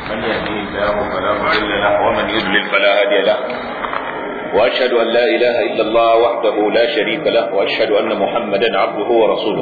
من يهديه الله فلا مضل له ومن يضلل فلا هادي له واشهد ان لا اله الا الله وحده لا شريك له واشهد ان محمدا عبده ورسوله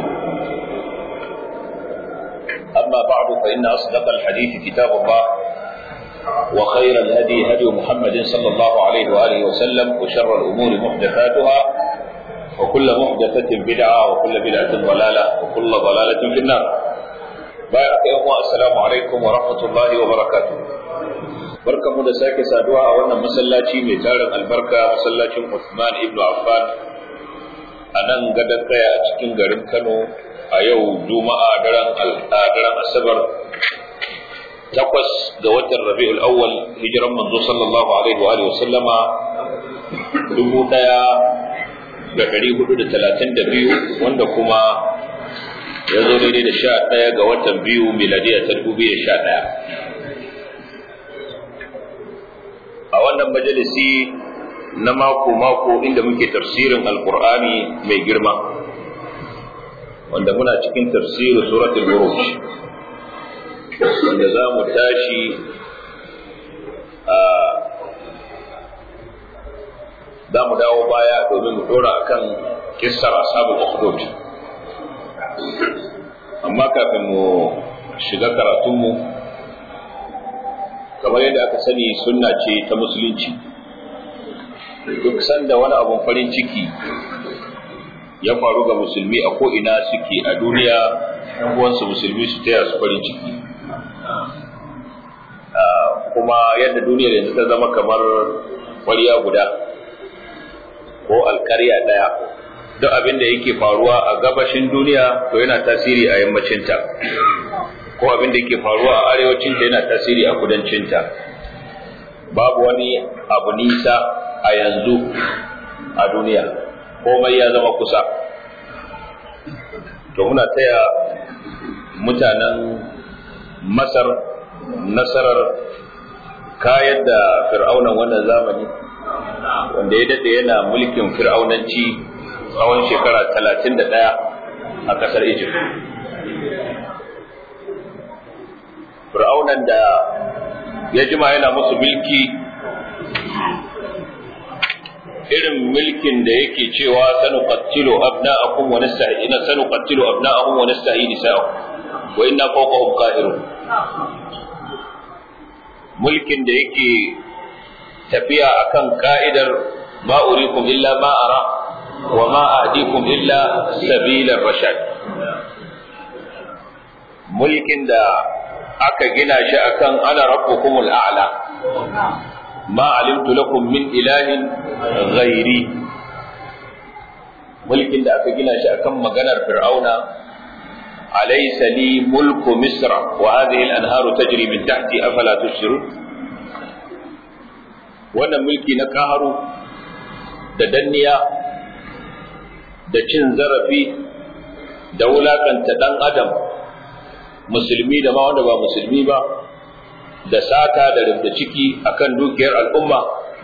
اما بعد فان اصدق الحديث كتاب الله وخير الهدي هدي محمد صلى الله عليه واله وسلم وشر الامور محدثاتها وكل محدثة بدعة وكل بدعة ضلالة وكل ضلالة في النار بارك يوم السلام عليكم ورحمة الله وبركاته barka mu da sake saduwa a wannan masallaci mai tarin albarka masallacin Uthman ibn Affan a nan gadon kaya a cikin garin Kano a yau Juma'a daren daren Asabar takwas ga watan Rabi'ul Awwal hijiran manzo sallallahu alaihi wa alihi wasallama dubu daya da ɗari hudu da talatin da biyu wanda kuma ya zo daidai da sha ɗaya ga watan biyu miladiya ta dubu da sha ɗaya a wannan majalisi na mako-mako inda muke tafsirin alkur'ani mai girma wanda muna cikin tafsirin suratul buruj wanda za mu tashi a za mu dawo baya domin mu dora akan kissar ashabul ukhdud amma kafin mu shiga karatunmu kamar yadda aka sani sunna ce ta musulunci duk sanda wani abun farin ciki ya faru ga musulmi a ko'ina suke a duniya uwansu musulmi su taya su farin ciki kuma yadda duniyar yanzu ta zama kamar kwariya guda ko alkarya ɗaya duk abin da yake faruwa a gabashin duniya to yana tasiri a yammacinta ko abin da yake faruwa a arewacinta yana tasiri a kudancinta babu wani abu nisa a yanzu a duniya komai ya zama kusa to muna taya mutanen masar nasarar kayar da fir'aunan wannan zamani wanda ya daɗe yana mulkin fir'aunanci tsawon shekara talatin da ɗaya a ƙasar Egypt. Fir'aunan da ya jima yana musu mulki irin mulkin da yake cewa sanu qattilu abna'akum wa nasta'ina sanu qattilu abna'ahum wa nasta'i nisa'ahum wa inna fawqahum qahirun mulkin da yake tafiya akan ka'idar ma urikum illa ma ara wa ma ahdikum illa sabilar rashad mulkin da aka gina shi akan ana rabbukumul a'la ma alimtu lakum min ilahin ghairi mulkin da aka gina shi akan maganar fir'auna أليس لي ملك مصر وهذه الأنهار تجري من تحتي أفلا تبصرون wannan mulki na kaharu da danniya da cin zarafi da wulakanta ɗan adam musulmi da ma wanda ba musulmi ba da sata da rubda ciki akan dukiyar al'umma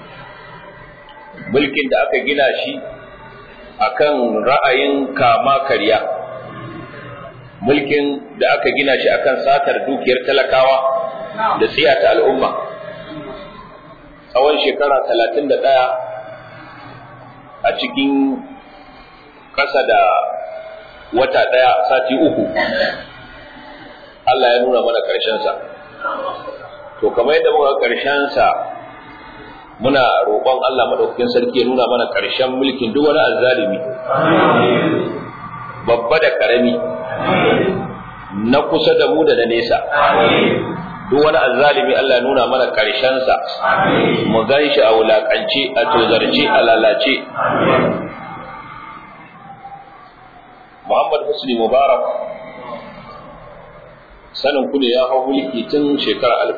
mulkin da aka gina shi akan ra'ayin kama karya mulkin da aka gina shi akan satar dukiyar talakawa da tsiyata al'umma tsawon shekara talatin da ɗaya a cikin ƙasa da wata ɗaya sati uku Allah ya nuna mana ƙarshensa to kamar yadda muka ƙarshensa muna roƙon Allah maɗaukakin sarki ya nuna mana ƙarshen mulkin duk wani azzalimi babba da ƙarami na kusa da mu da na nesa duk wani azzalimi Allah ya nuna mana sa mu gan shi a wulakance a tozarce a lalace Muhammad Husni Mubarak sanin ku ne ya hau mulki tun shekarar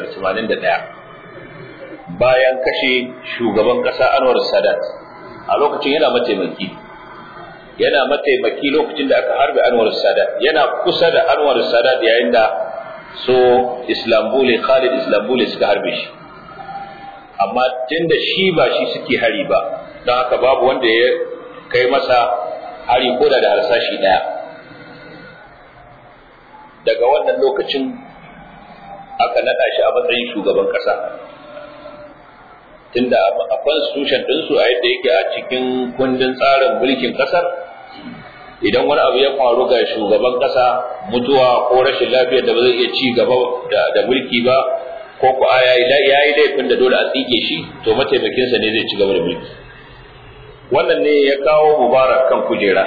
1981 bayan kashe shugaban ƙasa Anwar Sadat a lokacin yana mataimaki yana mataimaki lokacin da aka harbe Anwar Sadat yana kusa da Anwar Sadat yayin da so Islambule Khalid Islambule suka harbe shi amma tunda shi ba shi suke hari ba don haka babu wanda ya kai masa hari ko da da harsashi daya daga wannan lokacin aka naɗa shi a matsayin shugaban ƙasa tunda a constitution ɗinsu a yadda yake a cikin kundin tsarin mulkin ƙasar idan wani abu ya faru ga shugaban ƙasa mutuwa ko rashin lafiyar da ba zai iya ci gaba da mulki ba ko ku ya yi laifin da dole a tsike shi to mataimakinsa ne zai ci gaba da mulki wannan ne ya kawo mubarak kan kujera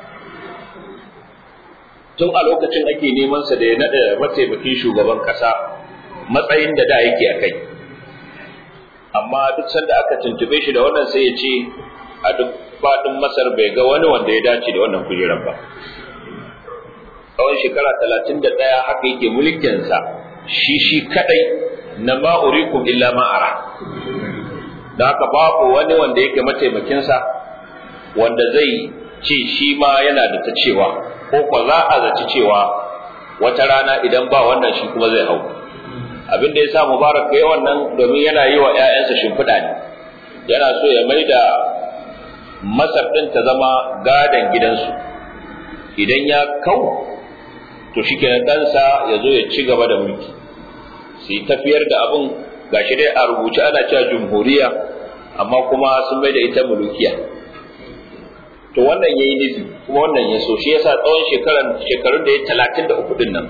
tun a lokacin ake neman sa da ya nada mataimakin shugaban kasa matsayin da da yake a kai amma duk sanda aka tuntube shi da wannan sai ya ce a duk faɗin masar bai ga wani wanda ya dace da wannan kujerar ba tsawon shekara talatin da ɗaya haka yake mulkinsa shi shi kadai na ma'urikum illa ma'ara da haka babu wani wanda yake mataimakinsa wanda zai ce shi ma yana da ta cewa ko kwa za a zaci cewa wata rana idan ba wannan shi kuma zai hau abin da ya sa mubarak ya wannan domin yana yi wa 'ya'yansa shimfiɗa ne yana so ya mai da masar ɗin ta zama gadon gidansu idan ya kau to shi kenan ɗansa ya zo ya ci gaba da mulki su yi tafiyar da abin gashi dai a rubuce ana cewa jumhuriya amma kuma sun mai da ita mulukiya to wannan yayi nufi kuma wannan ya so shi yasa tsawon shekaran shekarun da ya talatin da uku din nan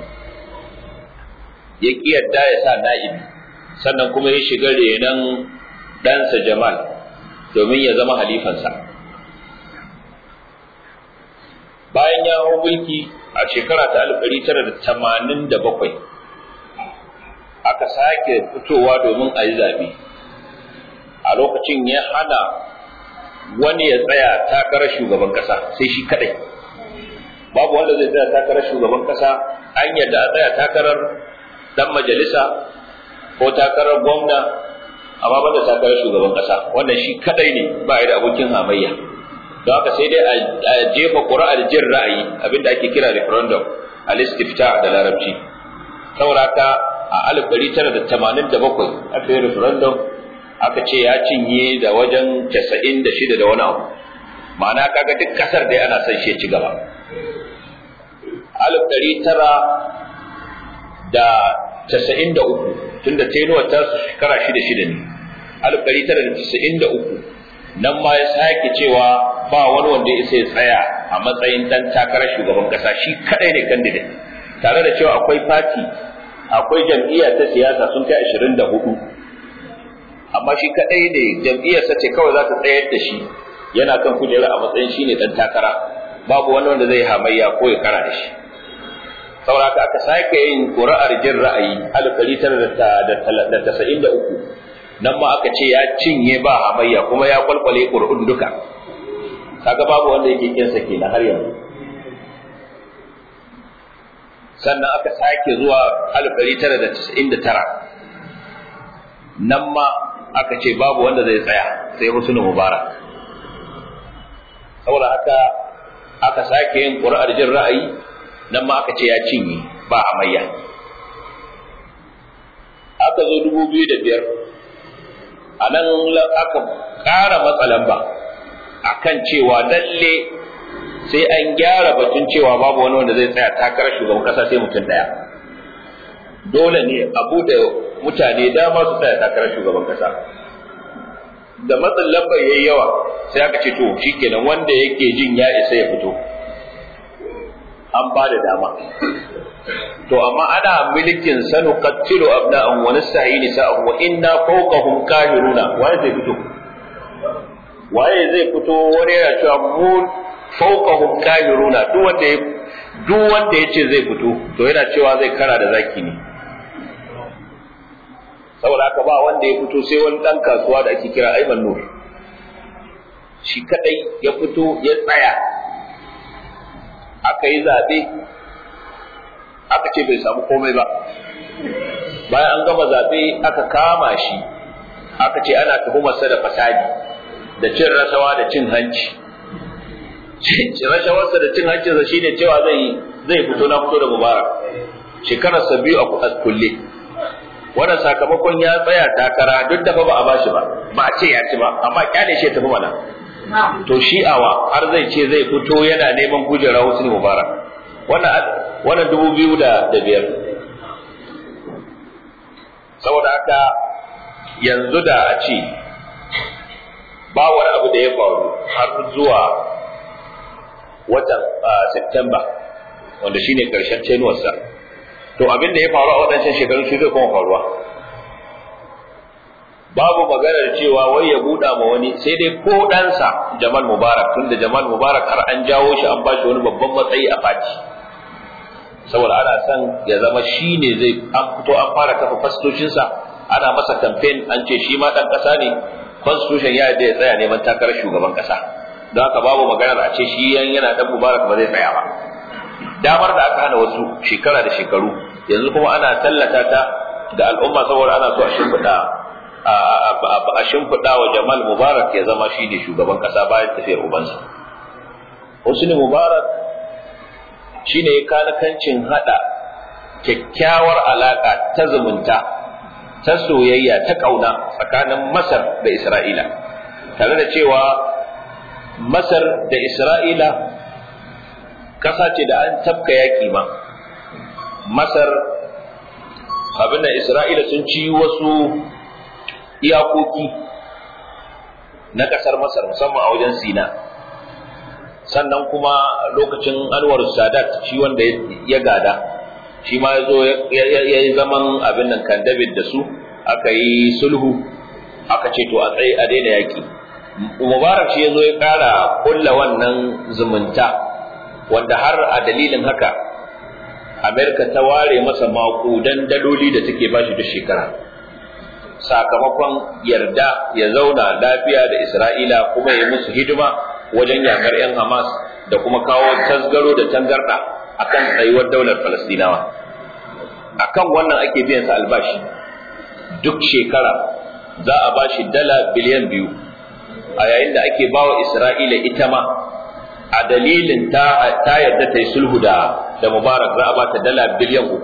ya ƙi yadda ya sa na'ibi sannan kuma ya shiga renon ɗansa jamal domin ya zama halifansa bayan ya hau mulki a shekara ta alif ɗari tara da tamanin da bakwai aka sake fitowa domin a yi zaɓe a lokacin ya hana wani ya tsaya takarar shugaban ƙasa sai shi kaɗai babu wanda zai tsaya takarar shugaban ƙasa an yadda a tsaya takarar ɗan majalisa ko takarar gwamna amma banda takarar shugaban ƙasa wannan shi kaɗai ne ba da abokin hamayya don haka sai dai a jefa ƙuri'ar jin ra'ayi abinda ake kira referendum a listifta da larabci saboda haka a alif ɗari tara da tamanin da bakwai aka yi referendum aka ce ya cinye da wajen casa'in da shida da wani abu ma'ana kaga duk ƙasar dai ana son shi ci gaba alif ɗari tara da casa'in da uku tunda tenuwar ta shekara shida shida ne alif ɗari tara da casa'in da uku nan ma ya sake cewa ba wani wanda ya isa ya tsaya a matsayin dan takarar shugaban ƙasa shi kaɗai ne candidate tare da cewa akwai fati akwai jam'iyya ta siyasa sun kai ashirin da hudu amma shi kadai ne jam'iyyarsa ce kawai za ta tsayar da shi yana kan kujera a matsayin shi ne dan takara babu wani wanda zai hamayya ko ya kara da shi saboda aka sake yin ƙuri'ar jin ra'ayi alif ɗari tara da tasa'in da uku nan ma aka ce ya cinye ba hamayya kuma ya kwalkwale ƙuri'un duka kaga babu wanda yake kinsa kenan har yanzu sannan aka sake zuwa 1999 nan ma aka ce babu wanda zai tsaya sai husnul mubarak saboda haka aka sake yin ƙuri'ar jin ra'ayi nan ma aka ce ya cinye ba amayya aka zo 2005 a nan aka ƙara matsalan ba akan cewa lalle sai an gyara batun cewa babu wani wanda zai tsaya takarar shugaban kasa sai mutum daya dole ne a bude mutane dama su tsaya takarar shugaban kasa da matsin lambar yayi yawa sai aka ce to shikenan wanda yake jin ya isa ya fito an ba da dama to amma ana milikin sanu qattilu abna'an wa nastahi nisa'an wa inna fawqahum kahiruna waye zai fito waye zai fito wani yana cewa mu fawqahum kahiruna duk wanda ya duk wanda yace zai fito to yana cewa zai kara da zaki ne saboda haka ba wanda ya fito sai wani dan kasuwa da ake kira Ayman Nur shi kadai ya fito ya tsaya aka yi zabe aka ce bai samu komai ba bayan an gama zabe aka kama shi aka ce ana tuhumarsa da fasadi da cin rasawa da cin hanci rashawarsa da cin hancinsa shine cewa zai zai fito na fito da mubarak shekararsa biyu a kulle wannan sakamakon ya tsaya takara duk da fa ba a bashi ba ba a ce ya ci ba amma kyale shi ya tafi mana to shi'awa har zai ce zai fito yana neman kujera husni mubarak wannan wannan dubu biyu da biyar saboda haka yanzu da a ce ba wani abu da ya faru har zuwa watan September wanda shine karshen tenuwarsa to abin da ya faru a waɗancan shekarun shi zai kuma faruwa babu maganar cewa wai ya buɗa ma wani sai dai ko ɗansa Jamal Mubarak tunda Jamal Mubarak har an jawo shi an ba shi wani babban matsayi a fati saboda ana son ya zama shi ne zai an fito an fara kafa fastoshinsa ana masa kamfen an ce shi ma ɗan ƙasa ne constitution ya yadda ya tsaya neman takarar shugaban ƙasa don haka babu maganar a ce shi yana ɗan Mubarak ba zai tsaya ba damar da aka hana wasu shekara da shekaru yanzu kuma ana tallata ta ga al'umma saboda ana so a shimfiɗa a shimfiɗa wa Jamal Mubarak ya zama shi ne shugaban ƙasa bayan tafiyar ubansa. Husni Mubarak shi ne ya kanakancin haɗa kyakkyawar alaƙa ta zumunta, ta soyayya, ta ƙauna tsakanin Masar da Isra'ila, tare da cewa Masar da Isra'ila ƙasa ce da an tafka yaƙi ma. Masar abin da Isra'ila sun ci wasu iyakoki na ƙasar Masar musamman a wajen Sina sannan kuma lokacin Anwar Sadat shi wanda ya gada shi ma ya zo ya yi zaman abin nan kan David da su aka yi sulhu aka ce to a tsaye a daina yaƙi Mubarak shi ya zo ya ƙara kulla wannan zumunta wanda har a dalilin haka Amerika ta ware masa maƙudan daloli da take bashi duk shekara sakamakon yarda ya zauna lafiya da Isra'ila kuma ya musu hidima wajen yakar 'yan Hamas da kuma kawo tasgaro da tangarda akan tsayuwar daular Falastinawa. Akan wannan ake biyan sa albashi duk shekara za a bashi dala biliyan biyu a yayin da ake bawa Isra'ila ita ma a dalilin ta yarda ta yi sulhu da Mubarak za a ba ta dala biliyan uku.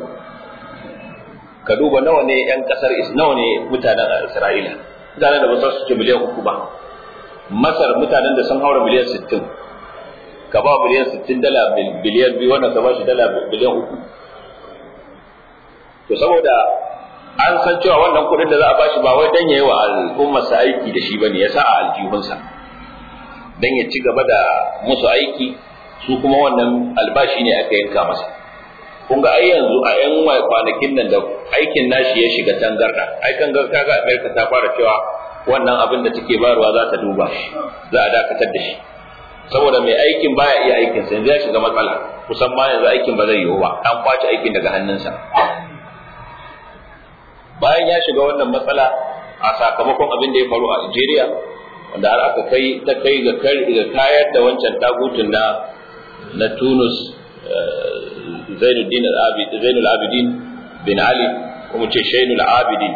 ka duba nawa ne yan kasar nawa ne mutanen Isra'ila mutanen da ba su ci miliyan uku ba Masar mutanen da sun haura miliyan sittin ka ba miliyan sittin dala biliyan biyu wannan ka ba shi dala biliyan uku to saboda an san cewa wannan kuɗin da za a ba shi ba wai dan yayi wa al'ummarsa aiki da shi bane ya sa a aljihunsa dan ya ci gaba da musu aiki su kuma wannan albashi ne aka yanka masa kun ga ai yanzu a yan kwanakin nan da aikin nashi ya shiga tangarda ai kan ga kaga America ta fara cewa wannan abin da take bayarwa za ta duba shi za a dakatar da shi saboda mai aikin baya iya aikin sa yanzu ya shiga matsala kusan ma yanzu aikin ba zai yiwu ba an kwace aikin daga hannunsa bayan ya shiga wannan matsala a sakamakon abin da ya faru a Algeria wanda har aka kai ta kai ga kayar da wancan tagutun na na Tunus Zainuddin al-Abid Zainul Abidin bin Ali kuma ce Shainul Abidin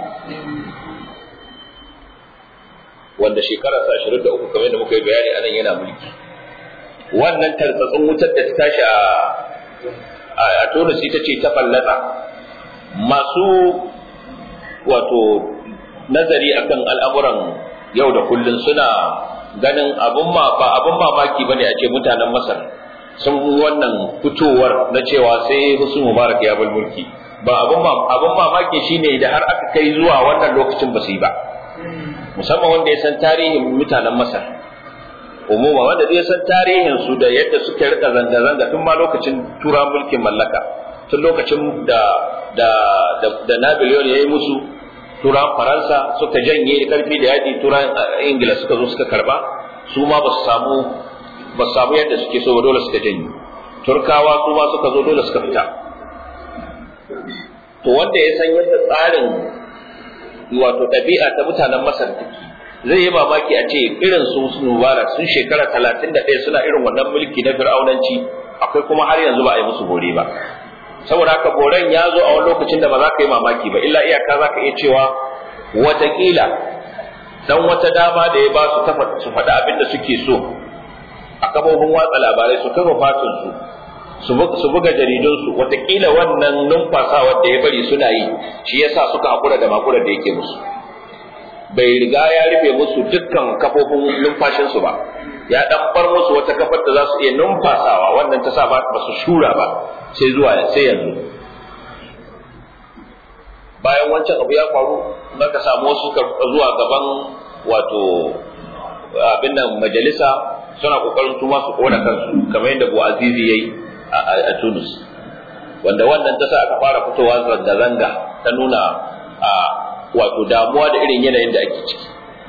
wanda shekara sa 23 kamar yadda muka yi bayani anan yana mulki wannan tartsatsin wutar da ta tashi a a Tunis ita ce ta fallasa masu wato nazari akan al'amuran yau da kullun suna ganin abun ma ba abun mamaki bane a ce mutanen Masar sun wannan fitowar na cewa sai Husnu Mubarak ya bar mulki ba abun abun mamaki shine da har aka kai zuwa wannan lokacin ba su yi ba musamman wanda ya san tarihin mutanen Masar umuma wanda zai san tarihin su da yadda suke rika zanga zanga tun ma lokacin tura mulkin mallaka tun lokacin da da da, da Napoleon ya yi musu turan Faransa suka janye karfi da yaji turan Ingila suka zo suka karba su ma ba su samu ba su samu yadda suke so ba dole suka janye turkawa su ma suka zo dole suka fita to wanda ya san yadda tsarin wato ɗabi'a ta mutanen masar take zai yi mamaki a ce irin su su mubarak sun shekara talatin da ɗaya suna irin wannan mulki na fir'aunanci akwai kuma har yanzu ba a yi musu bore ba saboda haka boren ya zo a wani lokacin da ba za ka yi mamaki ba illa iyaka za ka iya cewa watakila dan wata dama da ya ba su su faɗi abin da suke so a kafofin watsa labarai su kafa fatin su su buga jaridunsu watakila wannan numfasawar da ya bari suna yi shi yasa suka hakura da makurar da yake musu bai riga ya rufe musu dukkan kafofin numfashinsu ba ya dan bar musu wata kafar da za su iya numfasawa wannan ta sa ba su shura ba sai zuwa sai yanzu bayan wancan abu ya faru ka samu wasu zuwa gaban wato abin nan majalisa suna kokarin tuma su kona kansu kamar yadda Azizi yayi a Tunis wanda wannan ta sa aka fara fitowa zanga-zanga ta nuna a wato damuwa da irin yanayin da ake ciki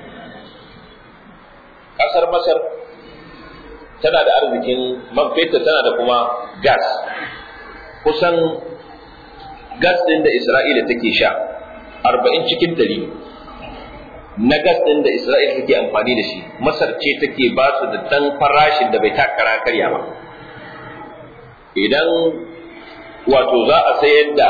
ƙasar Masar tana da arzikin man fetur tana da kuma gas kusan gas ɗin da Isra'ila take sha arba'in cikin ɗari na gas ɗin da Isra'ila take amfani da shi Masar ce take ba su da ɗan farashin da bai takara karya ba idan wato za a sayar da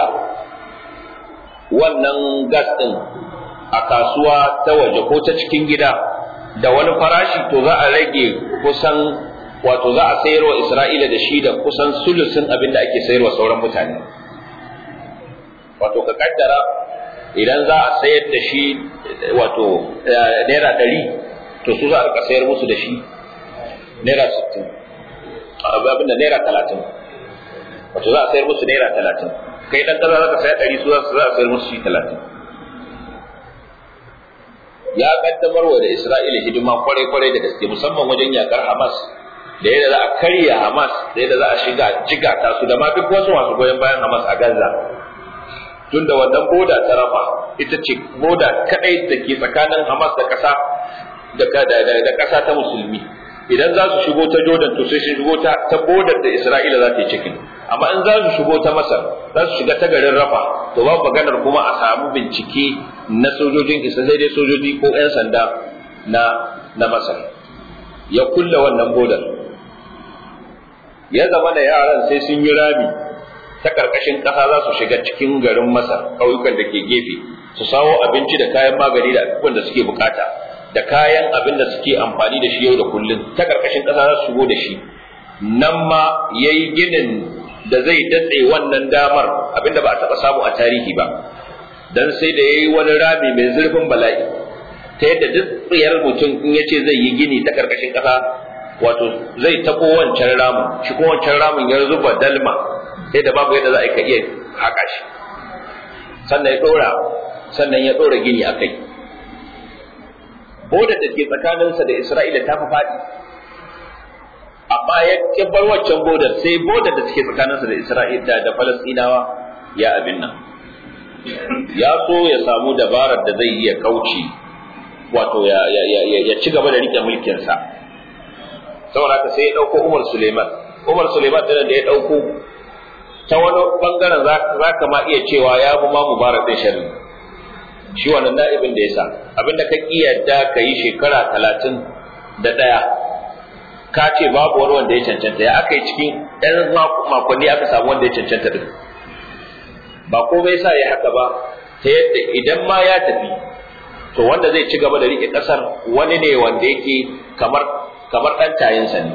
wannan gas ɗin a kasuwa ta waje ko ta cikin gida da wani farashi to za a rage kusan wato za a sayarwa Isra'ila da shi da kusan sulusin abin da ake sayarwa sauran mutane wato ka kaddara idan za a sayar da shi wato naira ɗari to su za a rika sayar musu da shi naira sittin abin da naira talatin wato za a sayar musu naira talatin kai dan kaza za ka saya ɗari su za a sayar musu shi talatin ya kaddamar wa da Isra'ila hidima kwarai-kwarai da gaske musamman wajen yakar Hamas da yadda za a karya Hamas da yadda za a shiga jiga ta su da ma duk wasu masu goyon bayan Hamas a Gaza tunda wannan boda ta rafa ita ce boda kadai da ke tsakanin Hamas da kasa da da kasa ta musulmi idan za su shigo ta Jordan to sai su shigo ta ta bodar da Isra'ila za ta yi cikin amma in za su shigo ta Masar za su shiga ta garin Rafa to babu maganar kuma a samu bincike na sojojin Isra'ila sai dai sojoji ko 'yan sanda na na Masar ya kulle wannan bodar ya zama da yaran sai sun yi rami ta karkashin ƙasa za su shiga cikin garin Masar ƙauyukan da ke gefe su sawo abinci da kayan magani da abubuwan da suke bukata da kayan abin da suke amfani da shi yau da kullum ta karkashin ƙasa za su shigo da shi nan ma ya yi ginin da zai datse wannan damar abinda ba a taɓa samu a tarihi ba dan sai da ya yi wani rami mai zurfin bala'i ta yadda duk tsayar mutum in ya ce zai yi gini ta karkashin ƙasa wato zai taɓo wancan ramin shi kuma wancan ramin ya zuba dalma sai da babu yadda za a iya haƙa shi sannan ya ɗora sannan ya ɗora gini a kai bodar da ke tsakaninsa da Isra'ila ta fi faɗi amma ya ƙi bar waccan bodar sai bodar da take tsakaninsa da Isra'ila da Falastinawa ya abin nan ya so ya samu dabarar da zai iya kauce wato ya ya ci gaba da rike mulkinsa saboda haka sai ya ɗauko Umar Suleiman Umar Suleiman da ya ɗauko ta wani bangaren za ka ma iya cewa ya fi ma mubarak ɗin sharri shi wannan na'ibin da ya sa abinda ka yadda ka yi shekara talatin da ɗaya ka ce babu wani wanda ya cancanta ya aka yi cikin ɗan makonni aka samu wanda ya cancanta din ba komai sa ya haka ba ta yadda idan ma ya tafi to wanda zai ci gaba da riƙe ƙasar wani ne wanda yake kamar kamar ɗan tayinsa ne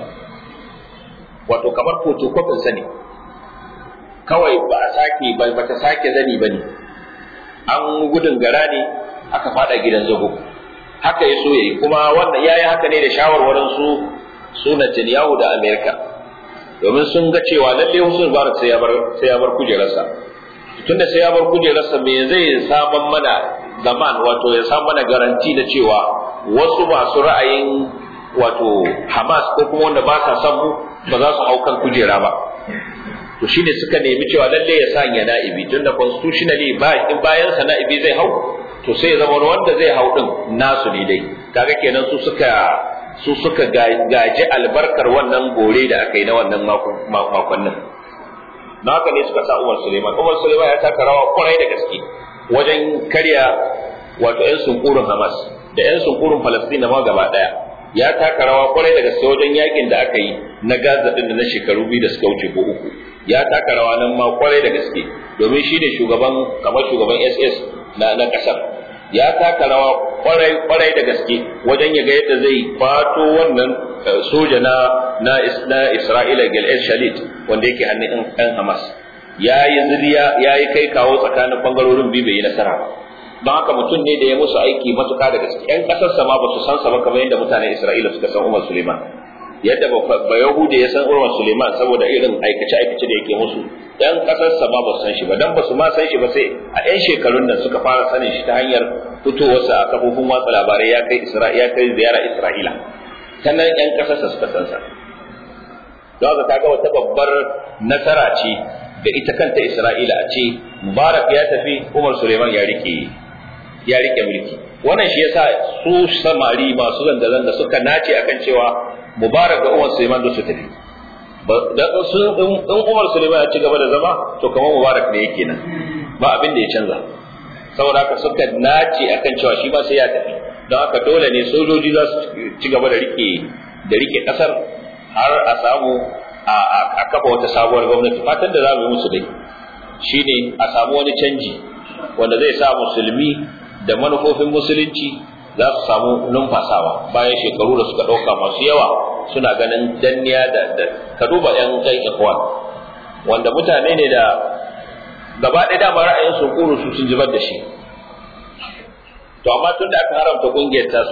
wato kamar fotokofinsa ne kawai ba a sake ba ta sake zani ba ne an gudun gara ne aka fada gidan zago haka ya so yayi kuma wannan yayi haka ne da shawarwarin su su Netanyahu da Amerika domin sun ga cewa lalle Hussein Mubarak sai ya bar sai ya bar kujerarsa tunda sai ya bar kujerarsa me zai saman mana zaman wato ya samu mana garanti da cewa wasu masu ra'ayin wato Hamas ko kuma wanda ba sa son mu ba za su hau kan kujera ba to shine suka nemi cewa lalle ya sanya na'ibi tunda constitutionally ba in bayan sa na'ibi zai hau to sai ya zama wanda zai hau din nasu ne dai kaga kenan su suka su suka gaji albarkar wannan gore da aka yi na wannan makonnin na haka ne suka sa Umar Suleiman Umar Suleiman ya taka rawa kwarai da gaske wajen karya wato yan sunkurin Hamas da yan sunkurin Falastin ma gaba daya ya taka rawa kwarai da gaske wajen yakin da aka yi na Gaza din da na shekaru biyu da suka wuce ko uku ya taka rawa nan ma kwarai da gaske domin shi ne shugaban kamar shugaban SS na na kasar ya taka rawa kwarai kwarai da gaske wajen ya ga yadda zai fato wannan soja na na na Isra'ila Gilad Shalit wanda yake hannun ɗan Hamas ya yi zuriya ya yi kai kawo tsakanin bangarorin biyu bai yi nasara ba don haka mutum ne da ya musu aiki matuƙa da gaske ƴan ƙasarsa ma ba su san sa ba kamar yadda mutanen Isra'ila suka san Umar Suleiman yadda ba Yahuda ya san Urwan Suleiman saboda irin aikace-aikace da yake musu ɗan ƙasarsa ma ba su san shi ba dan ba su ma san shi ba sai a ɗan shekarun nan suka fara sanin shi ta hanyar fitowarsa a kafofin watsa labarai ya kai Isra'ila ya kai ziyara Isra'ila ta nan ƴan ƙasarsa suka san sa don haka kaga wata babbar nasara ce ga ita kanta Isra'ila a ce Mubarak ya tafi Umar Suleiman ya rike ya rike mulki wannan shi yasa su samari masu zanga-zanga suka nace akan cewa Mubarak da Umar Suleiman da su tafi dan sun in Umar Suleiman ya ci gaba da zama to kamar Mubarak ne yake nan ba abin da ya canza saboda haka suka nace akan cewa shi ba sai ya tafi don haka dole ne sojoji za su ci gaba da rike da rike kasar har a samu a kafa wata sabuwar gwamnati fatan da za mu yi musu dai shine a samu wani canji wanda zai sa musulmi da manufofin musulunci za su samu numfasawa bayan shekaru da suka ɗauka masu yawa suna ganin danniya da ka duba yan kai ikwan wanda mutane ne da gaba ɗaya dama ra'ayin su kuru su sun zubar da shi to amma tun da aka haramta kungiyar ta su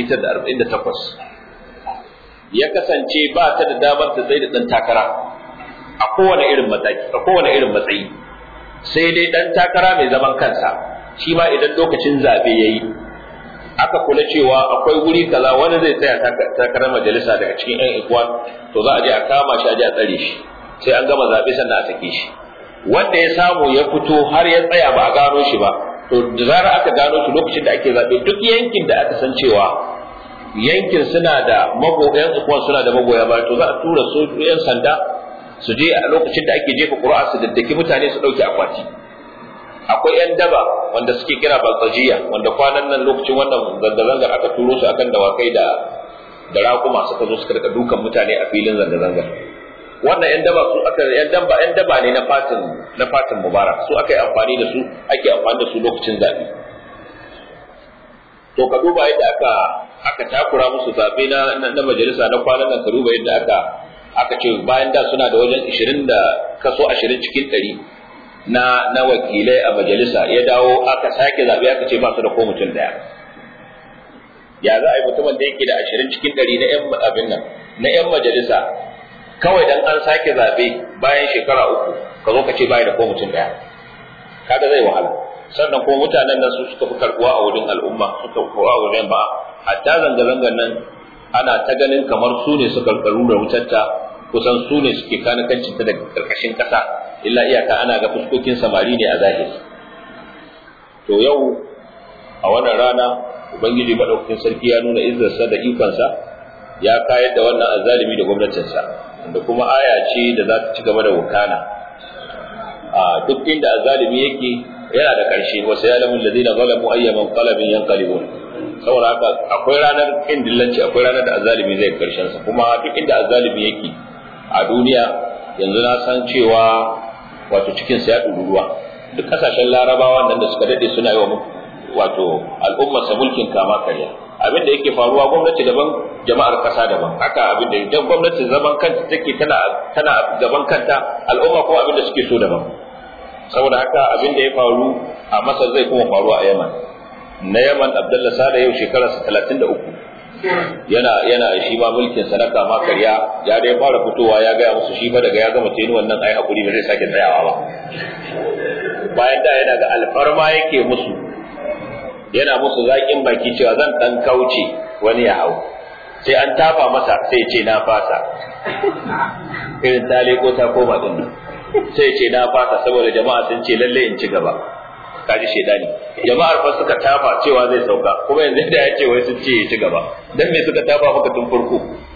1948 ya kasance ba ta da damar ta tsaye da ɗan takara a kowane irin mataki a kowane irin matsayi sai dai ɗan takara mai zaman kansa shi ma idan lokacin zaɓe ya yi aka kula cewa akwai wuri kaza wani zai tsaya takarar majalisa daga cikin 'yan ikwan to za a je a kama shi a je a tsare shi sai an gama zaɓe sannan a sake shi wanda ya samu ya fito har ya tsaya ba a gano shi ba to da zarar aka gano shi lokacin da ake zaɓe duk yankin da aka san cewa yankin suna da magoyan ikwan suna da magoya ba to za a tura su 'yan sanda su je a lokacin da ake jefa ƙuri'a su daddaki mutane su ɗauke akwati akwai 'yan daba wanda suke kira baltajiya wanda kwanan nan lokacin wannan zanga-zangar aka turo su akan dawakai da da raƙuma suka zo suka rika dukan mutane a filin zanga-zangar wannan 'yan daba su aka 'yan daba 'yan daba ne na fatin na fatin mubarak su aka yi amfani da su ake amfani da su lokacin zaɓe to ka duba yadda aka aka takura musu zaɓe na na majalisa na kwanan nan ka duba yadda aka aka ce bayan da suna da wajen 20 da kaso 20 cikin 100 na na wakilai a majalisa ya dawo aka sake zabe aka ce ba su da ko mutum daya ya za a yi mutumin da yake da ashirin cikin ɗari na yan abin nan na yan majalisa kawai dan an sake zabe bayan shekara uku ka zo ka ce bai da ko mutum daya kaga zai wahala sannan kuma mutanen nan su suka fi karbuwa a wurin al'umma suka fi a wurin ba hatta zanga-zangan nan ana ta ganin kamar su ne suka karu da wutarta kusan su ne suke kanikancin ta daga karkashin kasa illa iyaka ana ga fuskokin samari ne a zahiri to yau a wannan rana ubangiji madaukakin sarki ya nuna izzarsa da ikonsa ya kayar da wannan azalimi da gwamnatinsa da kuma aya ce da za ta ci gaba da wukana a duk inda azalimi yake yana da ƙarshe wasu ya lamun ladina zalamu ayyaman qalbin yanqalibun saboda haka akwai ranar kin dillanci akwai ranar da azalimi zai karshen sa kuma duk inda azalimi yake a duniya yanzu na san cewa wato cikin sa ya ruwa duk kasashen larabawa nan da suka dade suna yi wa wato al'ummar sa mulkin kama karya abin da yake faruwa gwamnati daban jama'ar kasa daban haka abin da idan gwamnati zaman kanta take tana tana gaban kanta al'umma kuma abin da suke so daban saboda haka abin da ya faru a Masar zai kuma faruwa a Yaman na Yaman Abdullah Sada yau shekararsa 33 yana yana shi ma mulkin sa na kama karya ya dai fara fitowa ya gaya musu shi fa daga ya gama teni wannan ai hakuri ba zai sake tsayawa ba bayan da yana ga alfarma yake musu yana musu zaƙin baki cewa zan dan kauce wani ya hau sai an tafa masa sai ce na fasa irin ta leko ta koma din nan sai ce na fasa saboda jama'a sun ce lalle in ci gaba kaji shedani jama'ar fa suka tafa cewa zai sauka kuma yanzu da ya ce wai sun ce ya ci gaba dan me suka tafa maka tun farko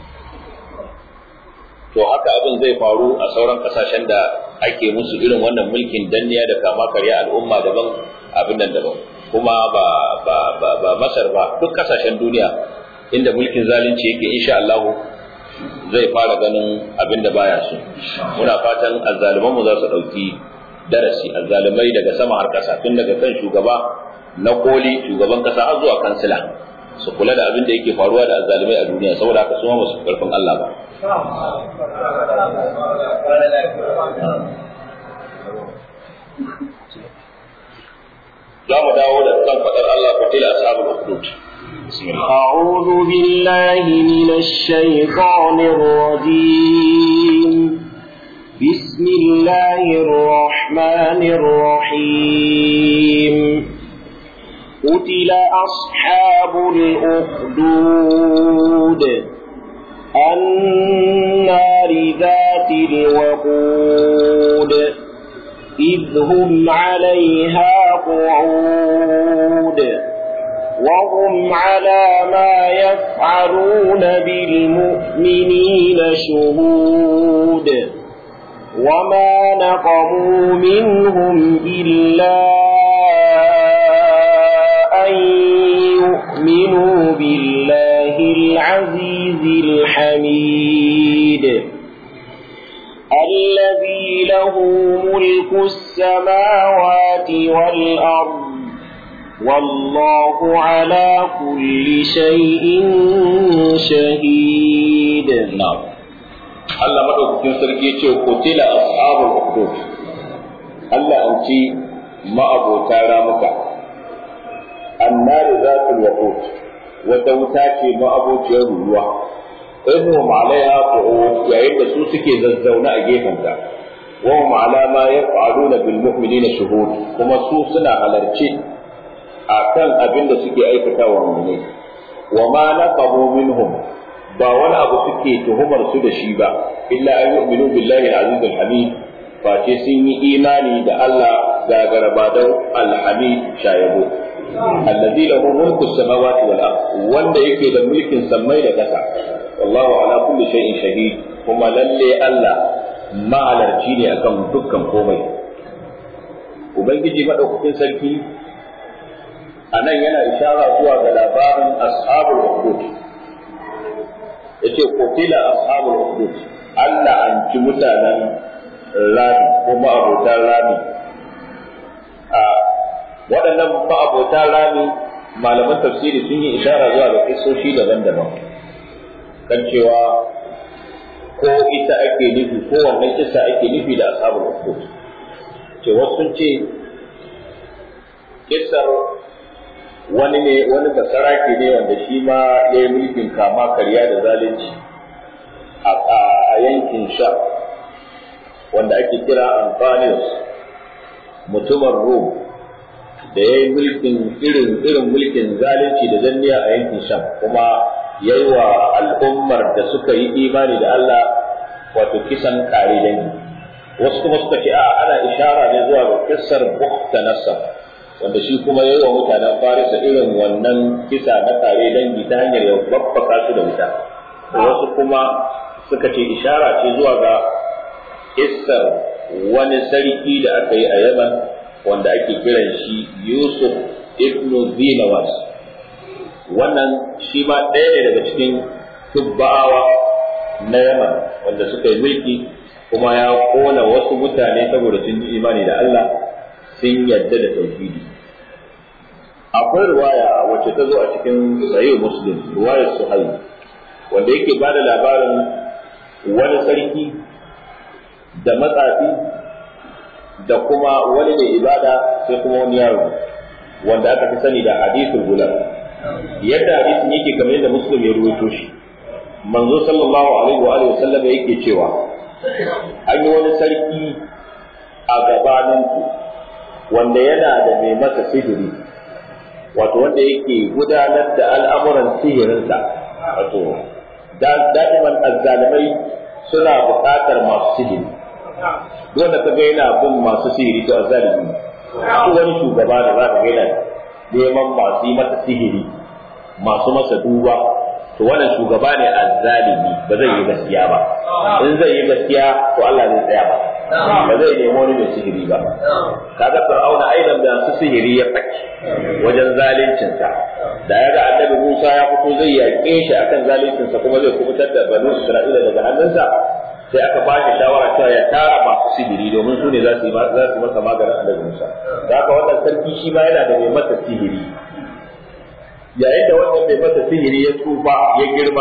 to haka abin zai faru a sauran kasashen da ake musu irin wannan mulkin danniya da kama karya al'umma daban abin nan daban kuma ba ba ba, ba Masar ba duk kasashen duniya inda mulkin zalunci yake insha Allah zai fara ganin abin da baya so muna fatan azzaliman mu za su dauki darasi azzalumai daga sama har kasa tun daga kan shugaba na koli shugaban kasa har zuwa kansila su kula da abin da yake faruwa da azzalumai a duniya saboda haka su ma su karfin Allah ba za mu dawo da kan fadar Allah fatila ashabul ukhdud أعوذ بالله بالله من الشيطان الرجيم بسم الله الرحمن الرحيم قتل أصحاب الأخدود النار ذات الوقود إذ هم عليها قعود وهم على ما يفعلون بالمؤمنين شهود وما نقموا منهم إلا أن يؤمنوا بالله العزيز الحميد الذي له ملك السماوات والأرض والله على كل شيء شهيد نعم Allah madaukakin sarki ce kutila ashabul ukhdud Allah an ci ma'abota ramuka annar zatul waqut wata wuta ce ma'abociyar ruwa idhum alaiha qu'ud yayin da su suke zazzauna a gefenta wa hum ala ma yaf'aluna bil mu'minina shuhud kuma su suna halarci akan abin da suke aikata wa mu'minai wa ma naqabu minhum ba wani abu suke tuhumar su da shi ba illa an yu'minu billahi al-aziz al-hamid face sun yi imani da Allah gagarabadau al-hamid shayabo allazi lahu mulku samawati wal ard wanda yake da mulkin sammai da ƙasa wallahu ala kulli shay'in shahid kuma lalle Allah ma'alarci ne akan dukkan komai ubangiji madaukakin sarki anan yana ishara zuwa ga labarin ashabul ukhdud yace qutila ashabul ukhdud Allah an ci mutanen rami ko ma'abotan rami a waɗannan ma'abotan rami malaman tafsiri sun yi ishara zuwa ga kisoshi daban-daban kan cewa ko ita ake nufi ko wannan kisa ake nufi da ashabul ukhdud ce wasu sun ce kisar wani ne wani basarake ne wanda shi ma ya yi mulkin kama karya da zalunci a yankin sha wanda ake kira Antonius mutumin Rum da ya yi mulkin irin irin mulkin zalunci da danniya a yankin sham kuma ya yi wa al'ummar da suka yi imani da Allah wato kisan kare dangi wasu kuma suka ce a ana ishara ne zuwa ga kissar Bukhtanasar wanda shi kuma ya yi wa mutanen Farisa irin wannan kisa na kare dangi ta hanyar ya babbaka su da wuta wasu kuma suka ce ishara ce zuwa ga kissar wani sarki da aka yi a Yaman wanda ake kiran shi Yusuf ibn Zinawas wannan shi ma ɗaya ne daga cikin tubba'awa na Yaman wanda suka yi mulki kuma ya kona wasu mutane saboda sun yi imani da Allah sun yadda da tauhidi akwai riwaya wacce ta zo a cikin sahih muslim riwayar suhaib wanda yake ba da labarin wani sarki da matsafi da kuma wani mai ibada sai kuma wani yaro wanda aka fi sani da hadithul gulam yadda hadisin yake kamar yadda muslim ya ruwaito shi manzo sallallahu alaihi wa alihi wasallam yake cewa an yi wani sarki a gabaninku wanda yana da mai masa sihiri wato wanda yake gudanar da al'amuran sihirinsa wato da'iman azzalimai suna buƙatar masu sihiri wanda ka ga yana bin masu sihiri to azzalimi ko wani shugaba da za ka ga yana neman masu yi masa sihiri masu masa duba to wannan shugaba ne azzalimi ba zai yi gaskiya ba in zai yi gaskiya to Allah zai tsaya ba ba zai nemi wani mai sihiri ba kaga fir'auna aidan da su sihiri ya faki wajen zaluncinsa da ya ga annabi Musa ya fito zai yaƙe shi akan zaluncinsa kuma zai kubutar da banu Isra'ila daga hannunsa sai aka ba shi shawara cewa ya tara masu sihiri domin su ne za su yi za su masa maganin annabi Musa da haka wannan sarki shi ma yana da mai masa sihiri yayin da wannan mai masa sihiri ya tsufa ya girma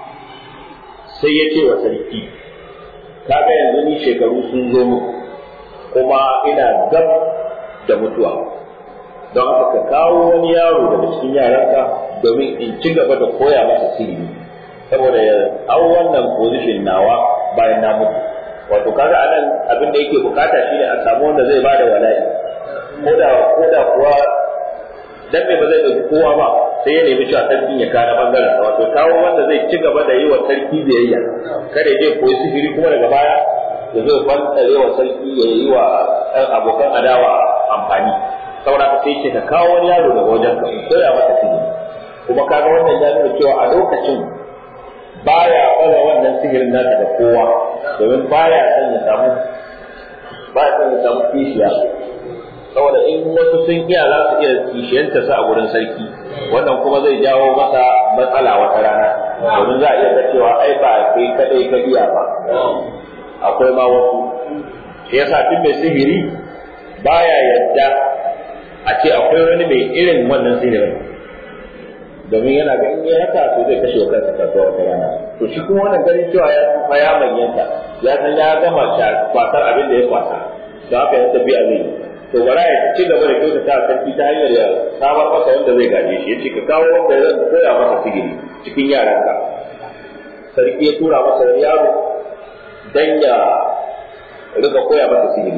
sai ya ce wa sarki kaga yanzu ni shekaru sun zo mu kuma ina gab da mutuwa don haka ka kawo wani yaro daga cikin yaranka domin in ci gaba da koya masa sihiri saboda ya hau wannan position nawa bayan na mutu wato kaga anan abin da yake bukata shine a samu wanda zai bada wala'i koda koda kuwa dan me ba zai dauki kowa ba sai ya nemi cewa sarkin ya kana bangaren wato kawo wanda zai ci gaba da yi wa sarki biyayya kada ya je koyi sihiri kuma daga baya ya zo fantare wa sarki ya yi wa abokan adawa amfani saboda ka sai ce ka kawo wani yaro daga wajen ka koya masa sihiri kuma kaga wannan ya nuna cewa a lokacin baya fara wannan sihirin nasa da kowa domin baya son ya samu baya son ya samu kishiya saboda in wasu sun iya za su iya kishiyanta sa a gurin sarki wannan kuma zai jawo masa matsala wata rana domin za a iya ga cewa ai ba kai kadai ka iya ba akwai ma wasu shi yasa tun mai sihiri baya yadda a ce akwai wani mai irin wannan sihirin domin yana ga in yi haka to zai kashe wa kansa kasuwa wata rana to shi kuma wannan ganin cewa ya tsufa ya manyanta ya san ya gama kwatar abin da ya kwata da haka ya tafi a zai to bara ya ci gaba da kyautata sarki ta hanyar ya samar masa wanda zai gaje shi ya ce ka kawo wanda zan koya masa sihiri cikin yaranka sarki ya tura masa wani yaro dan ya riga koya masa sihiri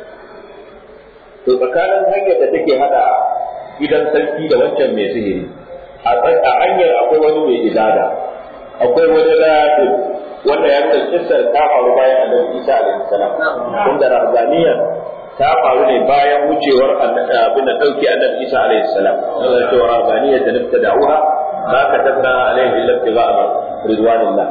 to tsakanin hanyar da take hada gidan sarki da wancan mai sihiri a hanyar akwai wani mai ibada akwai wani rafi wanda ya nuna kissar ta faru bayan annabi Isa alaihi salam wanda rahbaniyar ta faru ne bayan wucewar abin da dauki annabi Isa alaihi salam Allah ce rahbaniyar da nufta da'uha ma katabna alaihi illa ibtigha'a ridwanillah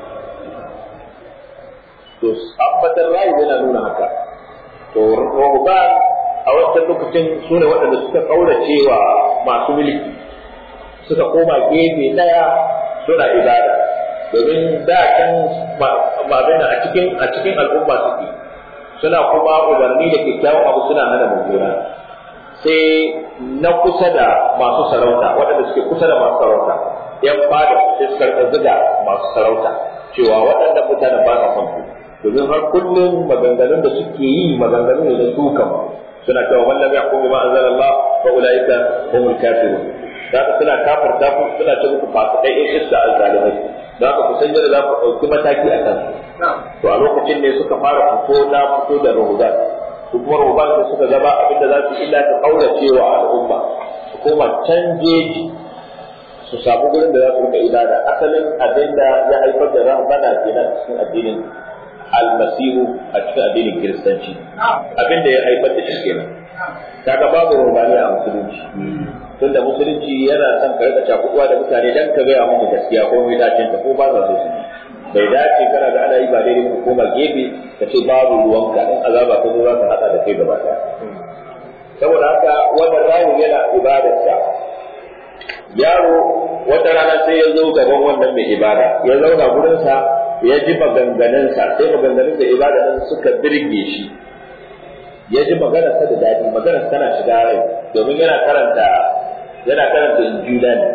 to abbatar rai yana nuna haka to ruhban a wancan lokacin su ne waɗanda suka kaurace wa masu mulki suka koma gefe ɗaya suna ibada domin da can mabina a cikin a cikin al'umma suke suna kuma umarni da kyakkyawan abu suna hana mummuna sai na kusa da masu sarauta waɗanda suke kusa da masu sarauta yan fada sai suka rika ziga masu sarauta cewa waɗannan mutanen ba sa son ku domin har kullum maganganun da suke yi maganganu ne na sukan suna cewa wallan ya kuma ma anzalallah fa ulaika humul kafirun da ka suna kafarta ku suna ce muku fasikai in iska azzalimai da ka ku san yadda za ku ɗauki mataki a kan to a lokacin ne suka fara fito na fito da rahudan su kuma rahudan da suka zama abinda za su illa ta kaurace wa al'umma su koma can jeji su samu gurin da za su rika ibada asalin abin da ya haifar da rahmana kenan cikin addinin almasihu a cikin addinin kiristanci abin da ya haifar da shi kenan kaga babu rubaniya a musulunci tunda musulunci yana son ka rika cakuɗuwa da mutane dan ka gaya muku gaskiya ko mai dace ta ko ba za su su bai dace kana da ana yi ba daidai ko koma gefe ka ce babu ruwanka in azaba ka zo za ka hada da kai gaba ɗaya saboda haka wannan rayu yana ibadarsa yaro wata rana sai ya zo gaban wannan mai ibada ya zauna gurinsa ya ji maganganunsa sai maganganun da ibada nan suka birge shi ya ji maganarsa da daɗi maganar tana shiga rai domin yana karanta yana karanta injila ne